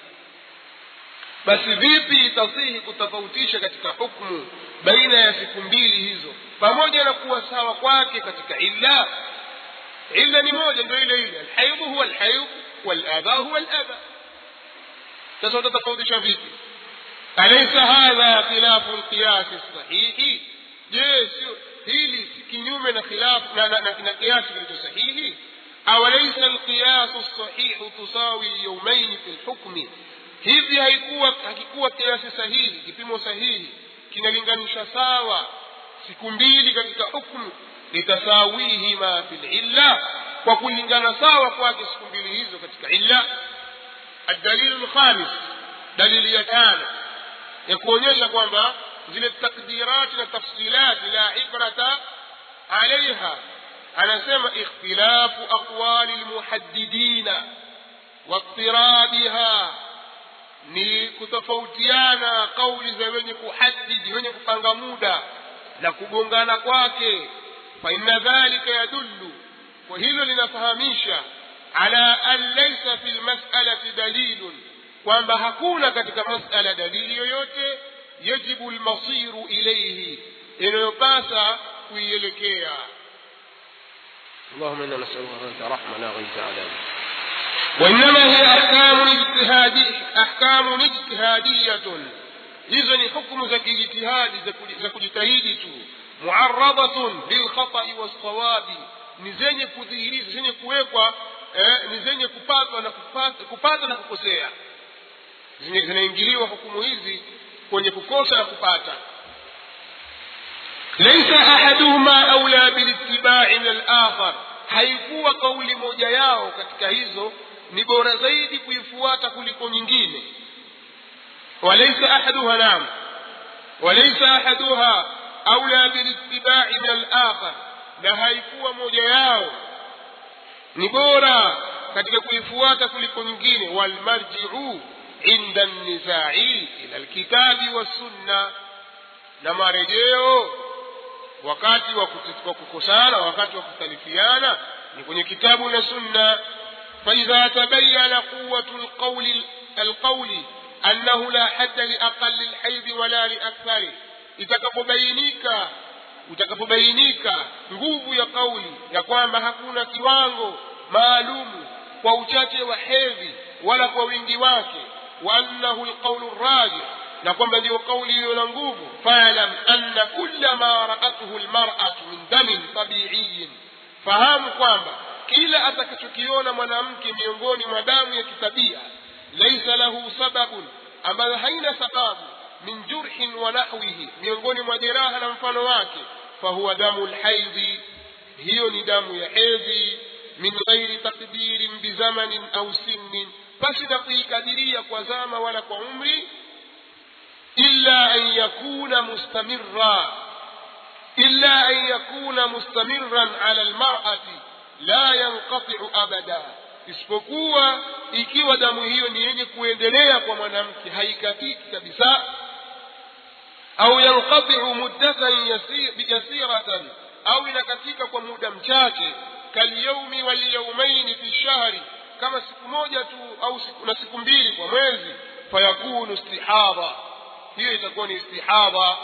Speaker 1: basi vipi itasihi kutofautisha katika hukmu baina ya siku mbili hizo pamoja na kuwa sawa kwake katika illa illa ni moja ndio ile ile alhaidhu huwa alhaidh waladha huwa aladha sasa utatofautisha vipi alaysa hadha khilafu alqiyas sahihi je sio hili si kinyume na khilafu na, na, na, na kiasi kilicho sahihi awalaysa alqiyas الصحيح تساوي اليومين في الحكم hivi haikuwa hakikuwa kiasi sahihi kipimo sahihi kinalinganisha sawa siku mbili katika hukmu litasawihima fil illa kwa kulingana sawa kwake siku mbili hizo katika illa الدليل الخامس دليل يتانا ya kuonyesha kwamba zile takdirati na tafsilati la ibrata alaiha anasema ikhtilafu aqwali lmuhaddidina واضطرابها ni kutofautiana kauli za wenye kuhadidi wenye kupanga muda na kugongana kwake fa inna dhalika yadullu kwa hilo linafahamisha ala an laysa fi lmasalati dalilun kwamba hakuna katika masala dalili yoyote yajibu lmasiru ilaihi inayopasa kuielekea اللهم انا نسالك انت رحمه لا غيث علينا وإنما هي أحكام اجتهادية أحكام اجتهادية hizo ni hukumu za kijitihadi za kujitahidi tu muaradatun bilkhatai wassawabi ni zenye kudhihiriza zenye kuwekwa eh, ni zenye kupatwa na kupata, kupata na kukosea zinaingiliwa hukumu hizi kwenye kukosa na kupata laisa ahaduhuma aula bilittibai min alakhar haikuwa kauli moja yao katika hizo ni bora zaidi kuifuata kuliko nyingine walaysa ahaduha nam walaysa ahaduha aula bilittibai min alakhar na haikuwa moja yao ni bora katika kuifuata kuliko nyingine walmarjiu inda nizai ila alkitabi wassunna na marejeo wakati wa kuti- wa kukosana wakati wa kukhtalifiana ni kwenye kitabu na sunna فإذا تبين قوة القول القول أنه لا حد لأقل الحيض ولا لأكثره itakapobainika utakapobainika nguvu ya kauli ya kwamba hakuna kiwango maalumu kwa uchache wa hedhi wala kwa wingi wake wa annahu lqaulu rajih na kwamba ndiyo kauli iliyo na nguvu falam anna kulla ma raathu lmaratu min damin tabiiyin fahamu kwamba kila atakachokiona mwanamke miongoni mwa damu ya kitabia laisa lahu sababun ambayo haina sababu min jurhin wa nahwihi miongoni mwa jeraha na mfano wake fahuwa damu lhaidhi hiyo ni damu ya hedhi min ghairi takdirin bizamanin au sinnin basi na kuikadiria kwa zama wala kwa umri illa an yakuna mustamirra illa an yakuna mustamirran ala almar'ati la yanqatiu abada isipokuwa ikiwa damu hiyo ni yenye kuendelea kwa mwanamke haikatiki kabisa au yanqatiu muddatan yasi- yasiratan au inakatika kwa muda mchache kalyaumi walyaumaini fi shahri kama siku moja tu au siku, na siku mbili kwa mwezi fayakunu istihadha hiyo itakuwa ni istihadha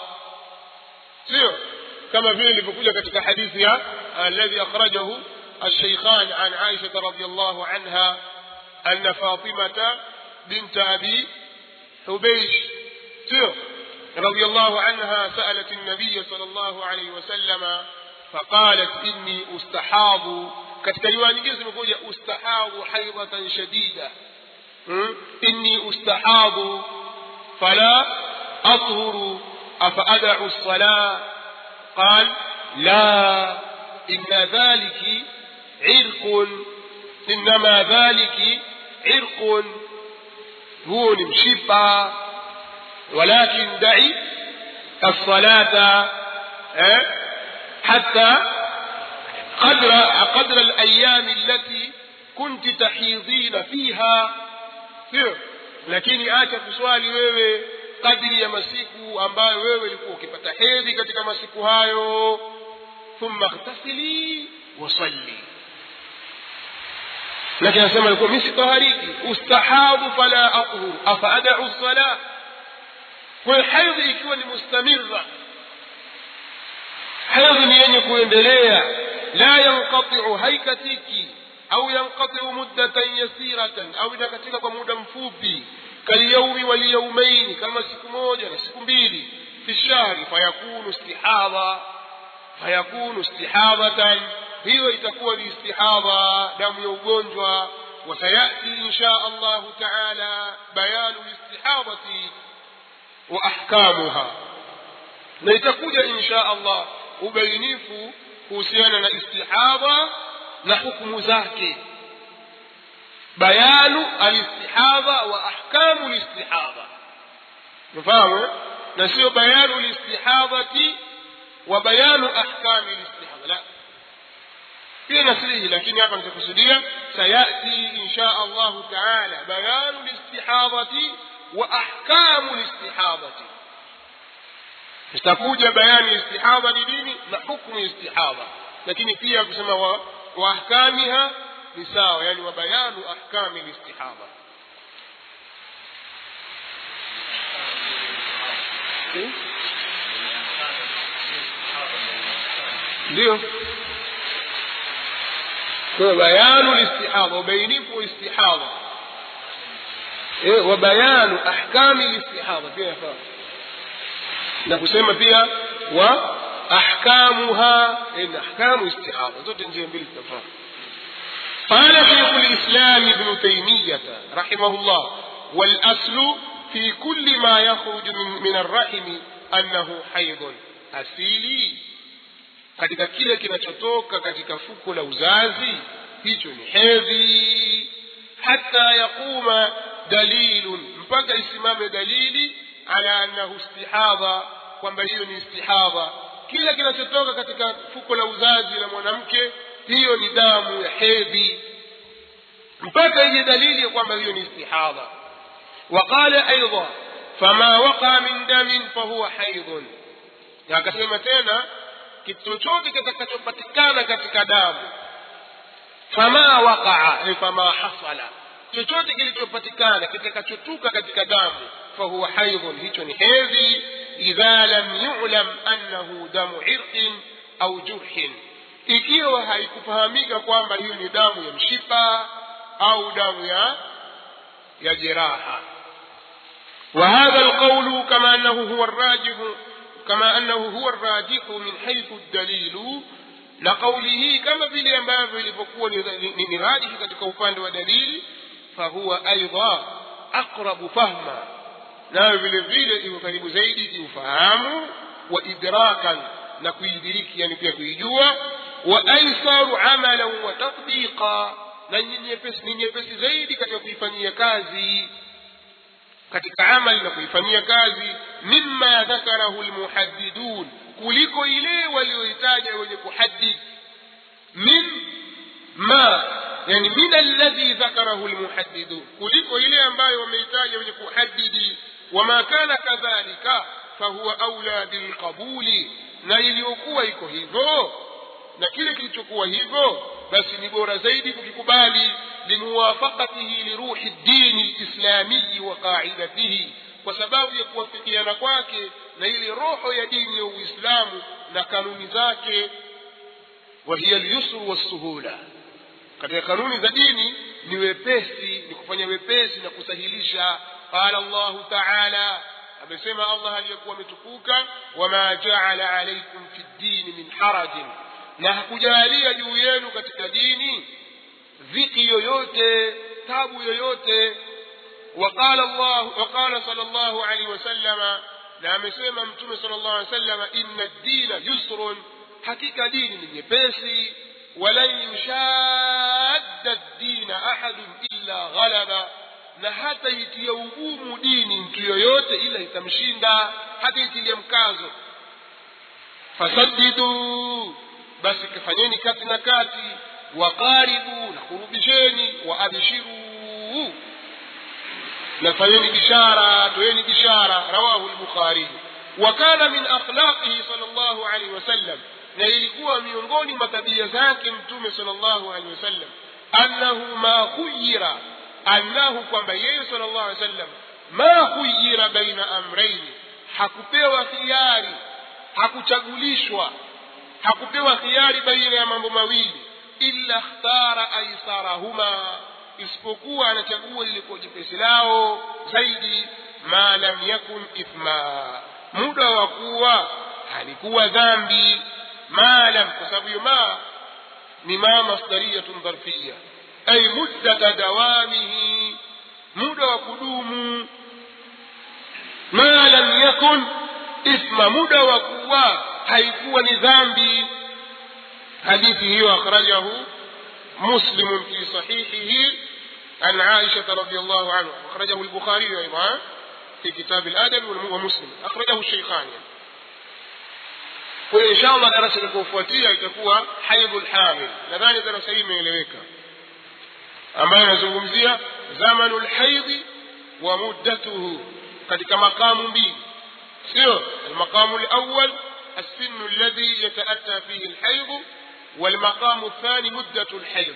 Speaker 1: sio كما في اللي بيقول katika hadithi ya الذي أخرجه الشيخان عن عائشة رضي الله عنها أن فاطمة بنت أبي حبيش سير رضي الله عنها سألت النبي صلى الله عليه وسلم فقالت إني أستحاض katika riwaya nyingine zimekuja ustahadhu haidhatan shadida hmm? inni ustahadhu fala athuru afa adau lsalah قال لا إن ذلك عرق إنما ذلك عرق هو مشبع ولكن دعي الصلاة eh, حتى قدر قدر الأيام التي كنت تحيضين فيها sio lakini acha kuswali wewe kadiri ya masiku ambayo wewe ulikuwa ukipata hedhi katika masiku hayo thumma ightasili wasalli lakini anasema alikuwa mimi sitahariki ustahabu fala athur afa adau sala kwa hiyo hedhi ikiwa ni mustamirra hedhi ni yenye kuendelea la yanqatiu haikatiki au yanqatiu muddatan yasiratan au inakatika kwa muda mfupi kalyaumi walyaumaini kama siku moja na siku mbili fi shahri fayakunu istihadha fayakunu istihadhatan hiyo itakuwa ni istihadha damu ya ugonjwa وسيأتي إن شاء الله تعالى بيان الاستحاضة وأحكامها نيتكوج إن شاء الله ubainifu kuhusiana na istihadha na hukumu zake bayanu alistihadha wa ahkamu listihadha mfahamu na sio bayanu listihadhati wa bayanu ahkami listihadha la pia nasrihi lakini hapa nitakusudia sayati insha allahu taala bayanu listihadhati wa ahkamu listihadhati itakuja bayani istihadha ni nini na hukmu istihadha lakini pia kusema wa, wa ahkamiha ni sawa yani wa bayanu ahkami listihadha ndio kwa bayanu listihadha ubainifu wa istihadha eh wa bayanu ahkami listihadha pia yafaa na kusema pia wa ahkamuha in ahkamu istihadha zote njia mbili zitafaa قال شيخ الإسلام ابن تيمية رحمه الله والأصل في كل ما يخرج من, من الرحم أنه حيض أسيلي katika kile kinachotoka katika fuko la uzazi hicho ni hedhi hata yaquma dalilun mpaka isimame dalili ala annahu istihadha kwamba hiyo ni istihadha kila kinachotoka katika fuko la uzazi la mwanamke hiyo ni damu ya hedhi mpaka ije dalili ya kwamba hiyo ni istihadha وقال أيضا فما وقع من دم فهو حيض akasema tena kitu chochote kitakachopatikana katika damu fama waqaa ay fama hasala chochote kilichopatikana kitakachotuka katika damu fahuwa haidhun hicho ni hedhi idha lam yulam annahu damu irqin au jurhin ikiwa haikufahamika kwamba hiyo ni damu ya mshipa au damu ya ya jeraha وهذا القول كما أنه هو الراجح كما أنه هو الراجح من حيث الدليل لقوله كما في الأنباب لفقوة نراجح katika upande wa dalili فهو أيضا أقرب فهما nayo vile vile iko karibu zaidi kiufahamu wa idrakan na kuidiriki yani pia kuijua wa aisaru amalan wa tatbiqa na ni nyepesi ni nyepesi zaidi katika kuifanyia kazi katika amali na kuifanyia kazi mimma dhakarahu almuhaddidun kuliko ile walioitaja wenye kuhaddid min ma yani min alladhi dhakarahu almuhaddidun kuliko ile ambayo wameitaja wenye kuhaddidi wama kana kadhalika fahuwa aula bilqabuli na iliyokuwa iko hivyo na kile kilichokuwa hivyo basi ni bora zaidi kukikubali limuwafaqatihi liruhi ddini lislamiyi wa qaidatihi kwa sababu ya kuwafikiana kwake na ile roho ya dini ya uislamu na kanuni zake wahiya lyusru wassuhula katika kanuni za dini ni wepesi ni kufanya wepesi na kusahilisha qala llahu taala amesema allah aliyekuwa ametukuka wama jaala alaikum fi ddini min harajin na hakujalia juu yenu katika dini dhiki yoyote tabu yoyote وقال الله وقال صلى الله عليه وسلم na amesema mtume sala llahu alih wasalama inna ddina yusrun hakika dini ni nyepesi walan yushadda ddina ahadun illa ghalaba na hata itia ugumu dini mtu yoyote ila itamshinda hata itilia mkazo fasaddidu basi kafanyeni kati na kati waqaribu na kurubisheni waabshiru na fanyeni bishara toeni bishara rawahu lbukhari wakana min akhlaqihi sal llahu alaihi wasallam na ilikuwa miongoni mwa tabia zake mtume sal llahu alaihi wasallam annahu ma khuyira annahu kwamba yeye sal llahu alaihi wasallam ma khuyira baina amraini hakupewa khiari hakuchagulishwa hakupewa khiari baina ya mambo mawili illa ikhtara aisarahuma isipokuwa anachagua lilikuwa jepesi lao zaidi ma lam yakun ithma muda wa kuwa halikuwa dhambi ma lam kwa sababu hiyo ma ni ma masdariyatun dharfiya ay muddata dawamihi muda wa kudumu ma lam yakun ithma muda wa kuwa haikuwa ni dhambi hadithi hiyo akhrajahu مسلم في صحيحه عن عائشة رضي الله عنها أخرجه البخاري أيضا في كتاب الأدب ومسلم أخرجه الشيخان وإن شاء الله درس لكوفواتية itakuwa haidhu lhamil nadhani darasa hii imeeleweka ambayo inazungumzia zamanu lhaidhi wa muddatuhu katika makamu mbili sio almaqamu lawal السن الذي يتأتى فيه الحيض والمقام الثاني مدة الحيض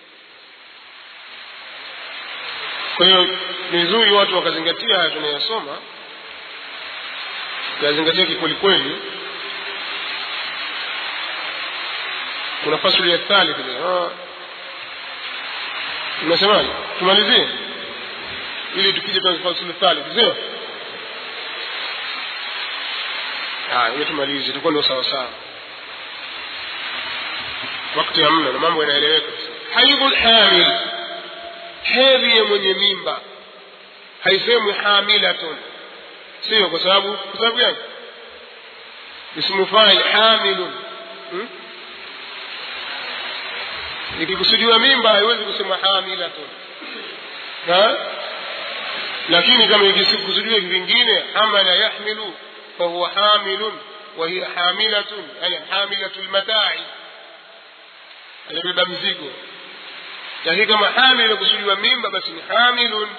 Speaker 1: kwa hiyo ni vizuri watu wakazingatia haya tunayosoma yazingatia kikwelikweli kuna fasuli ya thalith unasemaje tumalizie ili tukija kwenye fasuli thalith sio hiyo tumalize itakuwa ndio sawa sawa wakati hamna na mambo yanaeleweka haidhu lhamil hedhi ya mwenye mimba haisemwi hamilatun sio kwa sababu kwa sababu gani ismu fail hamilun hmm? ikikusudiwa mimba haiwezi kusema hamilatun ha? lakini kama ikikusudiwa vingine hamala yahmilu fahuwa hamilun وهي حاملة يعني حاملة المتاع alibeba mzigo lakini kama hamil kusudiwa mimba basi ni hamilun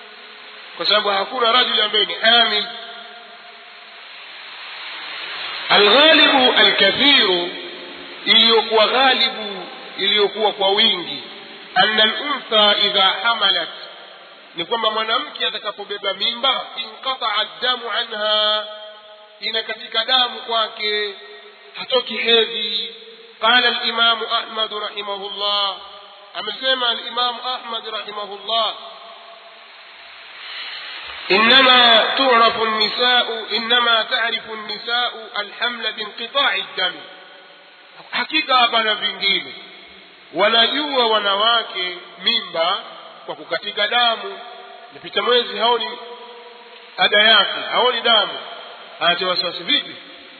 Speaker 1: kwa sababu hakuna rajuli ambaye ni hamil alghalibu alkathiru iliyokuwa ghalibu iliyokuwa kwa wingi anna luntha idha hamalat ni kwamba mwanamke atakapobeba mimba inqataa damu anha ina katika damu kwake hatoki hedhi qala limamu ahmadu rahimahullah amesema alimamu ahmad rahimahullah إنما تعرف النساء إنما تعرف النساء الحمل بانقطاع الدم hakika hapana vingine wanajua wanawake mimba kwa kukatika damu napita mwezi haoni ada yake haoni damu anatia wasiwasi vipi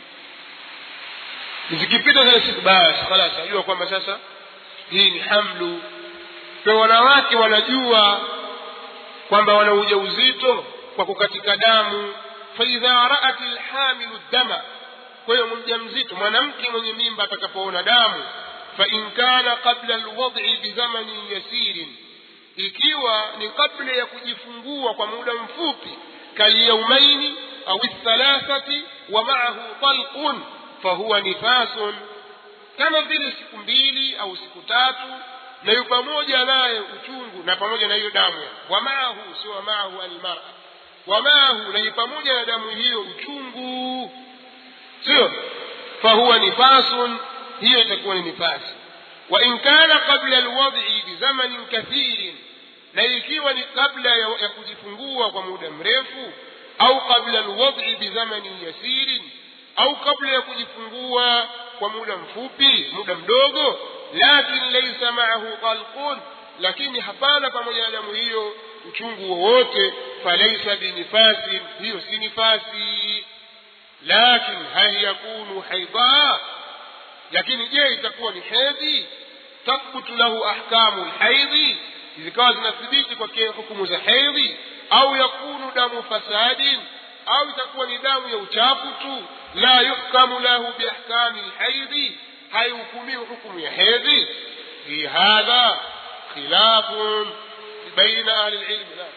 Speaker 1: zikipita zile siku basi khalas ajua kwamba sasa hii ni hamlu kwa wanawake wanajua kwamba wana ujauzito kwa kukatika damu faidha raat lhamilu dama kwa hiyo mjamzito mwanamke mwenye mimba atakapoona damu fain kana qabla lwad'i bizamanin yasirin ikiwa ni kabla ya kujifungua kwa muda mfupi kalyaumaini au thalathati wa maahu talqun fahuwa nifasun kama vile siku mbili au siku tatu na yu pamoja naye uchungu na pamoja na hiyo damu wa maahu sio wa maahu almara wa maahu na yu pamoja na damu hiyo uchungu sio fahuwa nifasun hiyo itakuwa ni nifasi wa in kana qabla alwad'i bizamanin kathirin na ikiwa ni kabla ya, ya kujifungua kwa muda mrefu au qabla alwad'i bizamanin yasirin au kabla ya kujifungua kwa muda mfupi muda mdogo lakin laysa ma'ahu qalqun lakini hapana pamoja na damu hiyo uchungu wowote falaysa binifasin hiyo si nifasi lakin hal yakunu haidha lakini je itakuwa ni hedhi tathbutu lahu ahkamu lhaidhi zikawa zinathibiti kwake hukumu za hedhi au yakunu damu fasadin au itakuwa ni damu ya uchafu tu la yuhkamu lahu biahkami lhaidhi haihukumiwi hukumu ya hedhi fi hadha khilafun baina ahli lilmi naam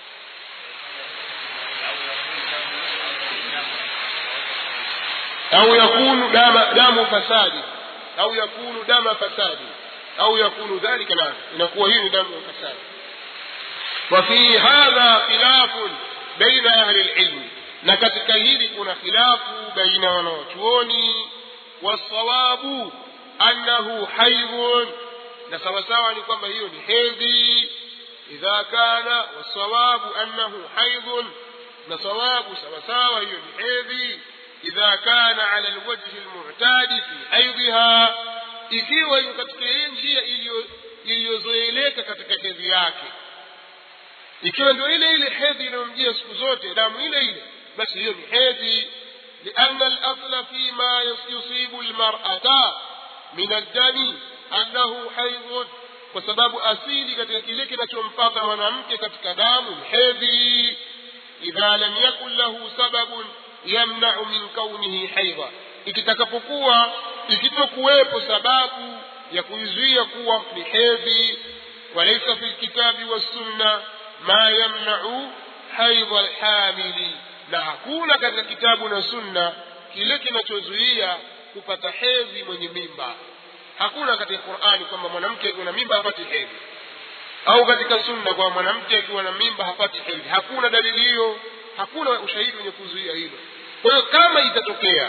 Speaker 1: أو يكون دم دم فساد أو يكون دم فساد أو يكون ذلك نعم inakuwa hii ni damu ya fasadi وفي هذا خلاف بين أهل العلم na katika hili kuna khilafu baina wanawachuoni wasawabu annahu haidhun na sawasawa ni kwamba hiyo ni hedhi idha kana wasawabu annahu haidhun na sawabu sawasawa hiyo ni hedhi إذا كان على الوجه المعتاد في حيضها ikiwa iko katika ile njia iliyozoeleka katika hedhi yake ikiwa ndio ile ile hedhi inayomjia siku zote damu ile ile basi hiyo ni hedhi lianna alasla fima yusibu lmarata min addami annahu haidhun kwa sababu asili katika kile kinachompata mwanamke katika damu ni hedhi idha lam yakun lahu sababun yamnau min kaunihi haidha ikitakapokuwa ikitokuwepo sababu ya kuizuia kuwa ni hedhi walaisa fi lkitabi wassunna ma yamnau haidha lhamili na hakuna katika kitabu na sunna kile kinachozuia kupata hedhi mwenye mimba hakuna katika qurani kwamba mwanamke akiwa na mimba hapati hedhi au katika sunna kwamba mwanamke akiwa na mimba hapati hedhi hakuna dalili hiyo hakuna ushahidi wenye kuzuia hilo kwa hiyo kama itatokea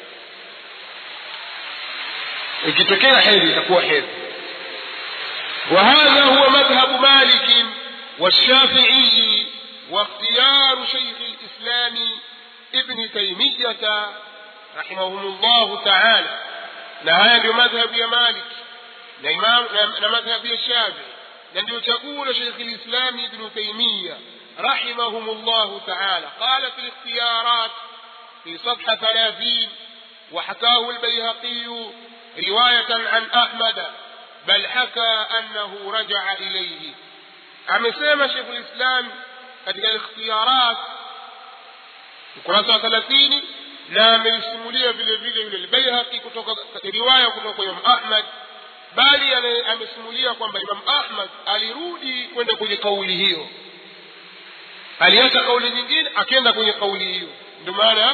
Speaker 1: ikitokea hedhi itakuwa hedhi وهذا هو مذهب مالك والشافعي واختيار شيخ الإسلام ابن تيمية رحمهم الله تعالى نهاية مذهب يا مالك مذهب يا الشافعي نندو تقول شيخ الإسلام ابن تيمية رحمهم الله تعالى قال في الاختيارات في صفحة ثلاثين وحكاه البيهقي رواية عن أحمد بل حكى أنه رجع إليه amesema shekhu lislam katika ikhtiyarat ukurasa wa thelathini na amelisimulia vile vile yule lbaihaqi kutoka riwaya kutoka kwa imam ahmad bali amesimulia kwamba imam ahmad alirudi kwenda kwenye kauli hiyo aliacha kauli nyingine akenda kwenye kauli hiyo ndio maana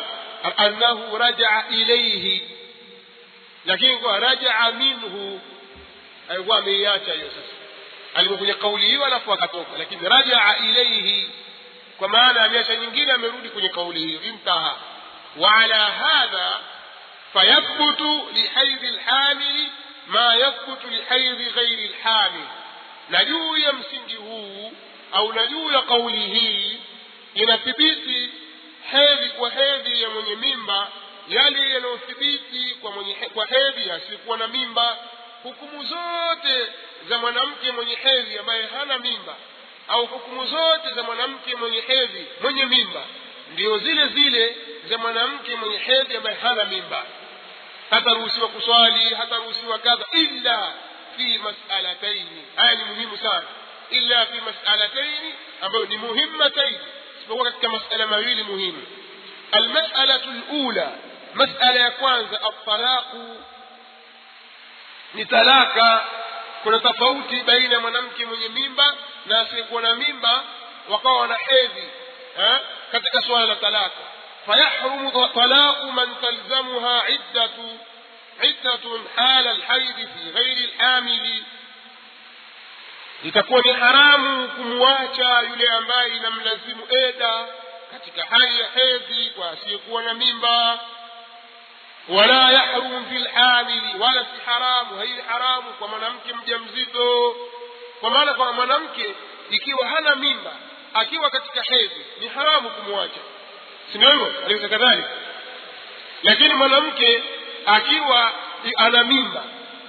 Speaker 1: annahu rajaa ilaihi lakini kwa rajaa minhu alikuwa ameiacha hiyo sasa alikuwa kwenye kauli hiyo alafu akatoka lakini rajaa ilaihi kwa maana ameacha nyingine amerudi kwenye kauli hiyo intaha وعلى هذا فيثبت لحيض الحامل ما يثبت لحيض غير الحامل na juu ya msingi huu au na juu ya kauli hii inathibiti hedhi kwa hedhi ya mwenye mimba yale yanayothibiti kwa mwenye kwa hedhi asiyekuwa na mimba hukumu zote za mwanamke mwenye hedhi ambaye hana mimba au hukumu zote za mwanamke mwenye hedhi mwenye mimba ndio zile zile za mwanamke mwenye hedhi ambaye hana mimba hataruhusiwa kuswali hataruhusiwa kadha illa fi masalataini haya ni muhimu sana illa fi masalataini ambayo ni muhimmataini isipokuwa katika masala mawili muhimu almasalatu lula masala ya kwanza altalaqu ni talaka kuna tofauti baina ya mwanamke mwenye mimba na asiyekuwa na mimba wakawa wana hedhi katika suala la talaka fayahrumu talaqu man talzamuha iddatu عدة حال الحيض في غير الحامل itakuwa ni haramu kumwacha yule ambaye inamlazimu eda katika hali ya hedhi kwa asiyekuwa na mimba wala yahrumu fi lhamili wala si haramu hai haramu kwa mwanamke mja mzito kwa maana kwa mwanamke ikiwa hana mimba akiwa katika hedhi ni haramu kumwacha si ndio hivyo alivyo kadhalika lakini mwanamke akiwa ana mimba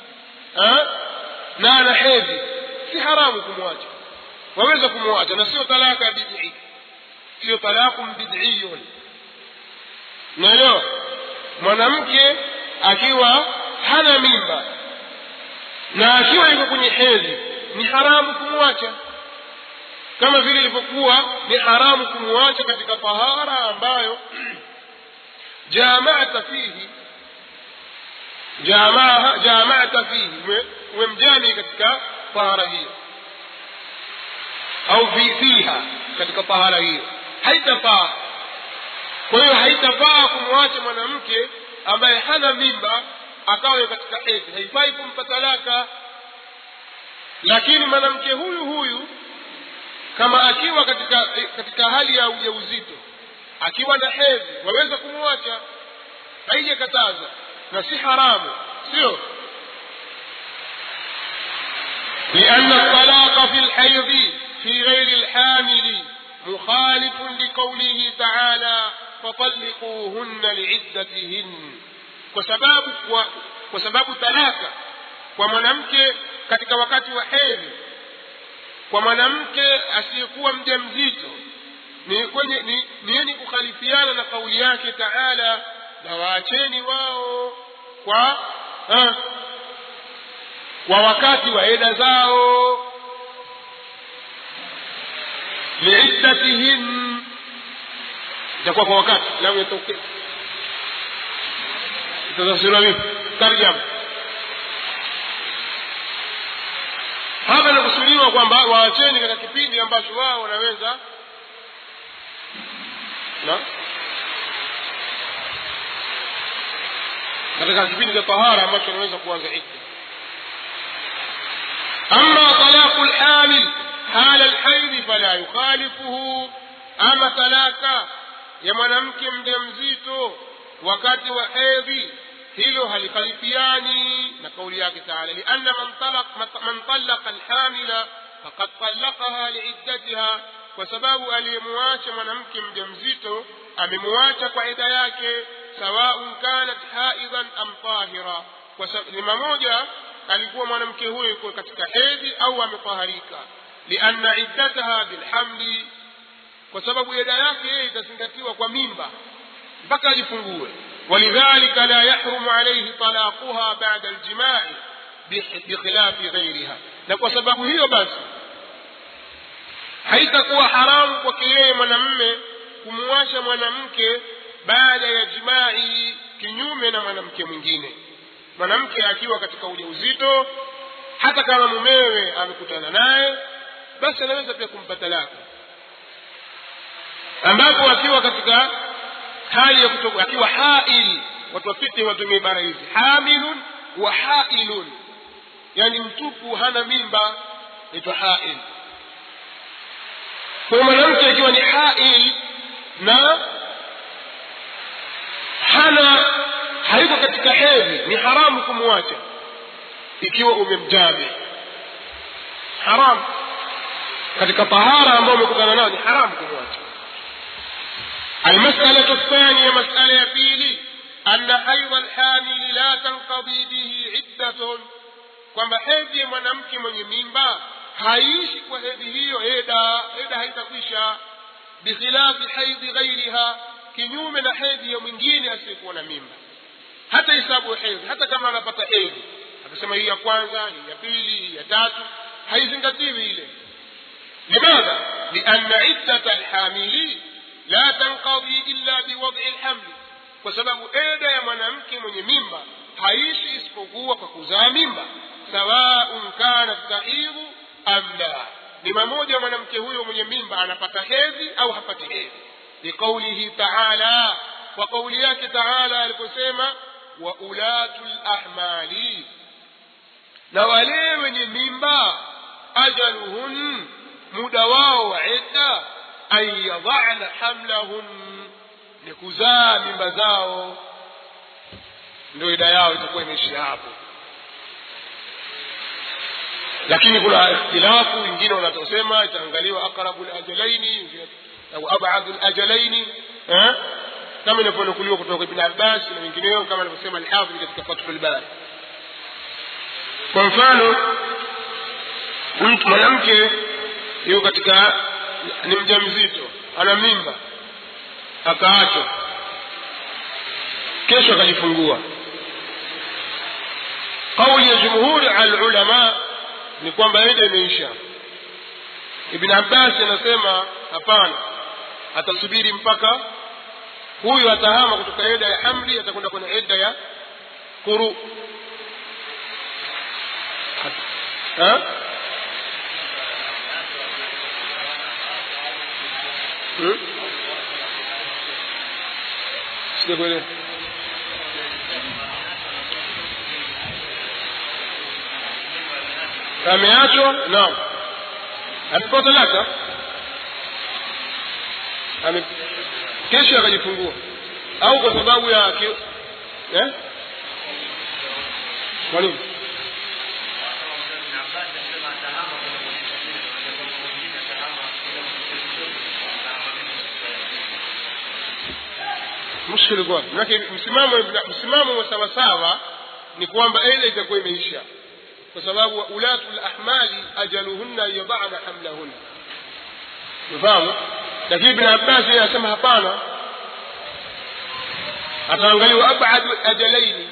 Speaker 1: na ana hedhi si haramu kumwacha waweza kumwacha na sio talaka bidii sio talakum bidiyun naelewa mwanamke akiwa hana mimba na akiwa yuko kwenye hedhi ni haramu kumwacha kama vile ilivyokuwa ni haramu kumwacha katika tahara ambayo jamata fihi jamaa jamata fihi umemjani katika tahara hiyo au fi fiha katika tahara hiyo haitafaa kwa hiyo haitafaa kumwacha mwanamke ambaye hana mimba akawe katika hedhi haifai kumpa talaka lakini mwanamke huyu huyu kama akiwa katika katika hali ya ujauzito akiwa na hedhi waweza kumwacha haijakataza na si haramu sio لأن الطلاق في الحيض في غير الحامل مخالف لقوله تعالى فطلقوهن لعدتهن وسباب وسباب talaka kwa mwanamke katika wakati wa hedhi kwa mwanamke asiyekuwa mja mzito ni kwenye ni, ni yenye kukhalifiana na kauli yake taala na waacheni wao kwa ha, kwa wakati wa eda zao liiddatihin itakuwa kwa wakati lam yatoke itatafsiriwa vipi tarjama hapa inakusudiwa kwamba waacheni katika kipindi ambacho wao wanaweza na katika kipindi cha tahara ambacho wanaweza kuanza idda ama talaqu lhamil hala lhaidhi fala yukhalifuhu ama talaka ya mwanamke mja mzito wakati wa hedhi hilo halikhalifiani na kauli yake taala lianna man talaqa alhamila faqad talaqaha liiddatiha kwa sababu aliyemwacha mwanamke mja mzito amemwacha kwa ida yake sawaun kanat haidhan am tahira kwa lima moja alikuwa mwanamke huyo yuko katika hedhi au ametaharika lianna iddataha bilhamli kwa sababu ida yake yeye itazingatiwa kwa mimba mpaka ajifungue ولذلك لا يحرم عليه طلاقها بعد الجماع بخلاف غيرها na kwa sababu hiyo basi haitakuwa haramu kwake yeye mwanamme kumwasha mwanamke baada ya jimai kinyume na mwanamke mwingine mwanamke akiwa katika ujauzito hata kama mumewe amekutana naye basi anaweza pia kumpa talaka ambapo akiwa katika hali ya kutoka akiwa hail watu wafiti watumie ibara hizi hamilun wa hailun yani mtupu hana mimba naitwa hail kwa mwanamke ikiwa ni hail na hana hayuko katika hedhi ni haramu kumwacha ikiwa umemjami haramu katika tahara ambayo umekutana nayo ni haramu kumwacha المسألة الثانية مسألة بيلي أن حيض الحامل لا تنقضي به عدة kwamba hedhi ya mwanamke mwenye mimba haishi kwa hedhi hiyo eda eda haitakwisha bikhilafi haidhi ghairiha kinyume na hedhi ya mwingine asiyekuwa na mimba hata hesabu ya hedhi hata kama anapata hedhi akasema hii ya kwanza hii ya pili hii ya tatu haizingatiwi ile limadha lianna iddata alhamili la tanqadhi illa biwad'i alhamli kwa sababu eda ya mwanamke mwenye mimba haishi isipokuwa kwa kuzaa mimba sawaun kanat tahidhu am la ni mamoja mwanamke huyo mwenye mimba anapata hedhi au hapati hedhi liqaulihi taala kwa kauli yake taala aliposema wa ulatu lahmali na wale wenye mimba ajaluhun muda wao wa idda an yadhana hamlahun ni kuzaa mimba zao ndio ida yao itakuwa imeishia hapo lakini kuna ikhtilafu wengine wanatosema itaangaliwa aqrabu lajalaini au abadu lajalaini kama inavyonukuliwa kutoka ibn abbas na wengineo kama alivyosema alhafidh katika fathu lbari kwa mfano mtu mwanamke yuko katika ni mja mzito ana mimba akaachwa kesho akajifungua kauli ya jumhuri alulama ni kwamba ida imeisha ibn abbas anasema hapana atasubiri mpaka huyu atahama kutoka ida ya hamli atakwenda kwenye ida ya kuru ha? Hmm? sijakuelewa ameachwa naam amepewa talaka ame kesho akajifungua au kwa sababu ya ki... eh? kwa nini mushkili kwa manake msimamo msimamo wa sawasawa ni kwamba ile itakuwa imeisha kwa sababu ulatu lahmali ajaluhunna yadana hamlahunna ufahamu lakini ibn abbas yeye anasema hapana ataangaliwa abadu ajalaini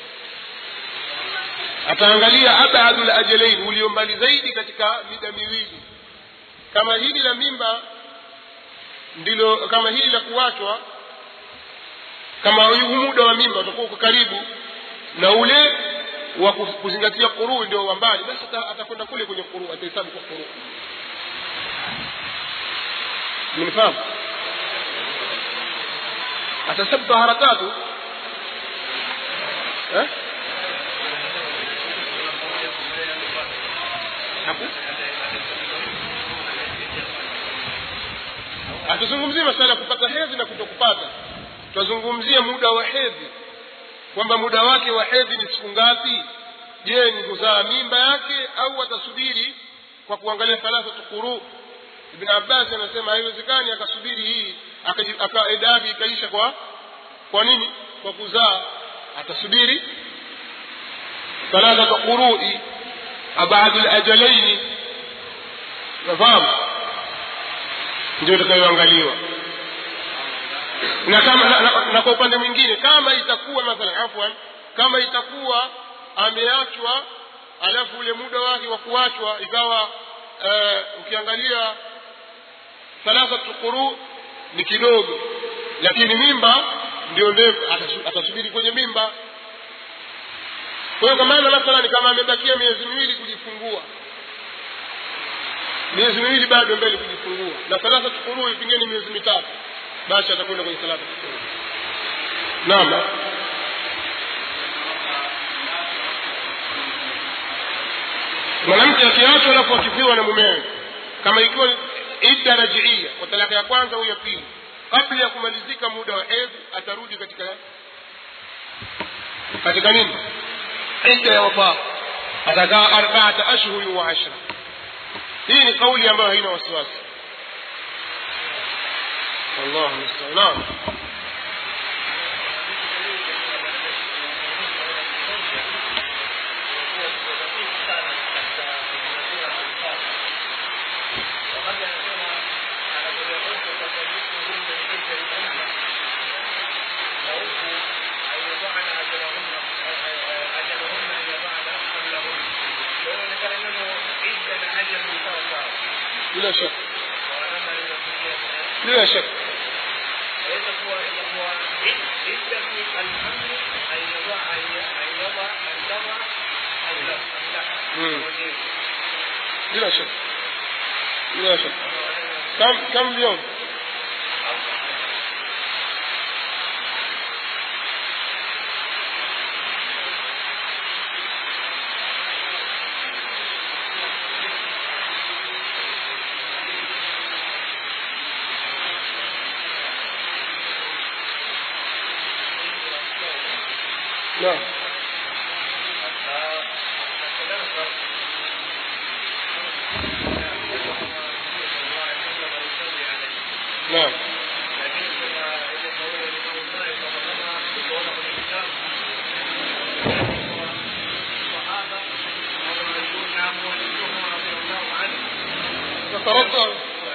Speaker 1: ataangalia abadu lajalaini ulio mbali zaidi katika mida miwili kama hili la mimba ndilo kama hili la kuachwa kama huu muda wa mimba utakuwa uko karibu na ule wa kuzingatia quruu ndio wa mbali basi atakwenda kule kwenye quruu atahesabu kwa quruu mnifahamu atahesabu tahara tatu eh? hatuzungumzie masala ya kupata hedhi na kutokupata tutazungumzia muda wa hedhi kwamba muda wake wa hedhi ni siku ngapi je ni kuzaa mimba yake au atasubiri kwa kuangalia thalathatu quru ibn abbas anasema haiwezekani akasubiri hii eda yake ikaisha kwa kwa nini kwa kuzaa atasubiri thalathatu qurui abadu lajalaini nafahamu ndio itakayoangaliwa na kama na, na, na kwa upande mwingine kama itakuwa mathalan afwan kama itakuwa ameachwa alafu ule muda wake wa kuachwa ikawa uh, ukiangalia thalathatu quru ni kidogo lakini mimba ndio ndefu atasubiri kwenye mimba kwa hiyo kwa maana mathalan kama amebakia miezi miwili kujifungua miezi miwili bado mbele kujifungua na thalathatu quru pengine miezi mitatu basi atakwenda kwenye salatu naam mwanamke akiachwa alafu akifiwa na mumewe kama ikiwa idda rajiia kwa talaka ya kwanza au ya pili kabla ya kumalizika muda wa hedhi atarudi katika katika nini idda ya wafaa atakaa arbaata ashhuri wa ashra hii ni kauli ambayo haina wasiwasi wallahu musta'an naam bila shaka bila shaka Mm. bila shaka bila shaka kam kam اليوم نعم نعم تترضى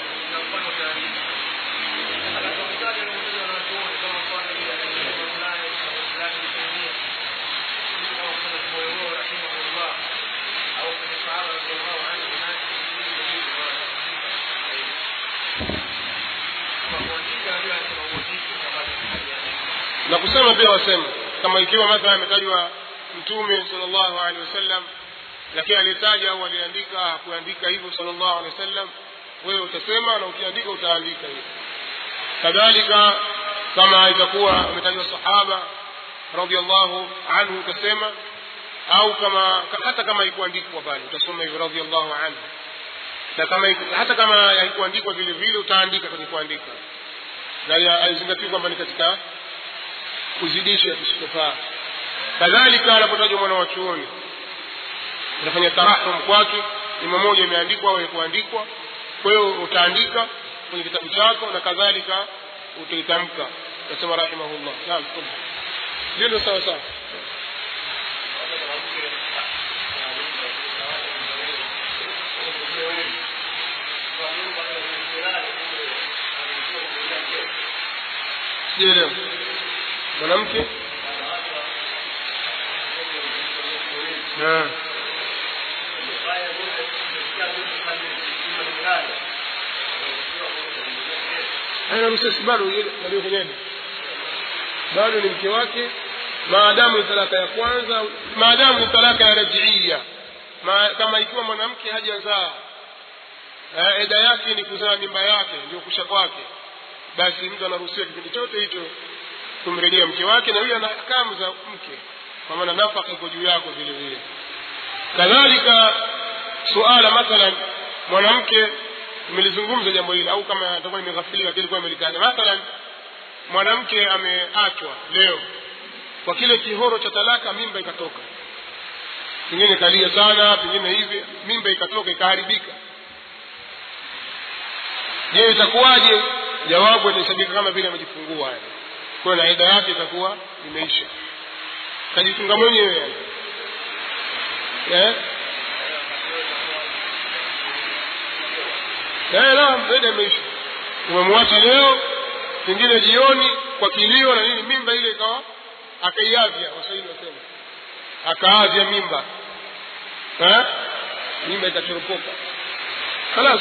Speaker 1: na kusema pia wasema kama ikiwa mathala ametajwa mtume sallallahu alaihi wasallam lakini alitaja au aliandika hakuandika hivyo sallallahu alaihi wasallam wewe utasema na ukiandika utaandika hivyo kadhalika kama itakuwa ametajwa sahaba radhiallahu anhu utasema au kama hata kama haikuandikwa pale utasoma hivyo radhiallahu anhu na kama hata kama haikuandikwa vile vile utaandika kwenye kuandika na aizingatia kwamba ni katika kuzidisha kusitofaa kadhalika anapotajwa mwana wa chuoni unafanya tarahum kwake ima moja imeandikwa au kuandikwa kwa hiyo utaandika kwenye kitabu chako na kadhalika utaitamka nasema rahimahullah naam ndio ndio sawa sawa sielewa mwanamke na ana msesi bado ndio kwenyewe bado ni mke wake maadamu ni talaka ya kwanza maadamu ni talaka ya rajiia Ma, kama ikiwa mwanamke hajazaa eda yake ni kuzaa mimba yake ndio kusha kwake basi mtu anaruhusiwa kipindi chote hicho kumrejea mke wake na huyo ana hakamu za mke kwa maana nafaka iko juu yako vile vile kadhalika suala mathalan mwanamke nimelizungumza jambo hili au kama atakuwa nimeghafilika kilikuwa imelitaja mathalan mwanamke ameachwa leo kwa kile kihoro cha talaka mimba ikatoka pengine kalia sana pengine hivi mimba ikatoka ikaharibika je itakuwaje jawabu itahesabika kama vile amejifungua yani kwa na ida yake itakuwa imeisha kajifunga mwenyewe yani eh eh naam ida imeisha umemwacha leo pengine jioni kwa kilio na nini mimba ile ikawa akaiavya waswahili wasema akaavya mimba eh mimba ikachoropoka خلاص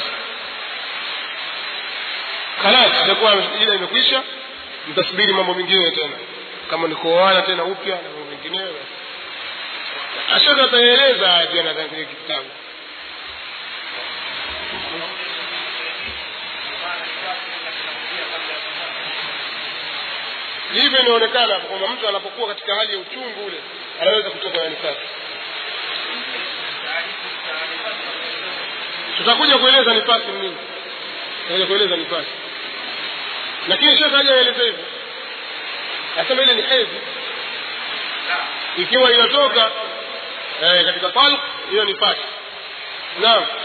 Speaker 1: خلاص itakuwa ile imekwisha mtasubiri mambo mengine tena kama ni kuoana tena upya na mambo mengineyo ashaka ataeleza haya pia nadhani kwenye kitabu hivyo inaonekana hapo kwamba mtu anapokuwa katika hali ya uchungu ule anaweza kutoka na nifasi tutakuja kueleza nifasi ni nini tutakuja kueleza nifasi lakini shekhe hajaeleza hivyo asema ile ni hedhi ikiwa inatoka eh, katika talq hiyo ni fasi naam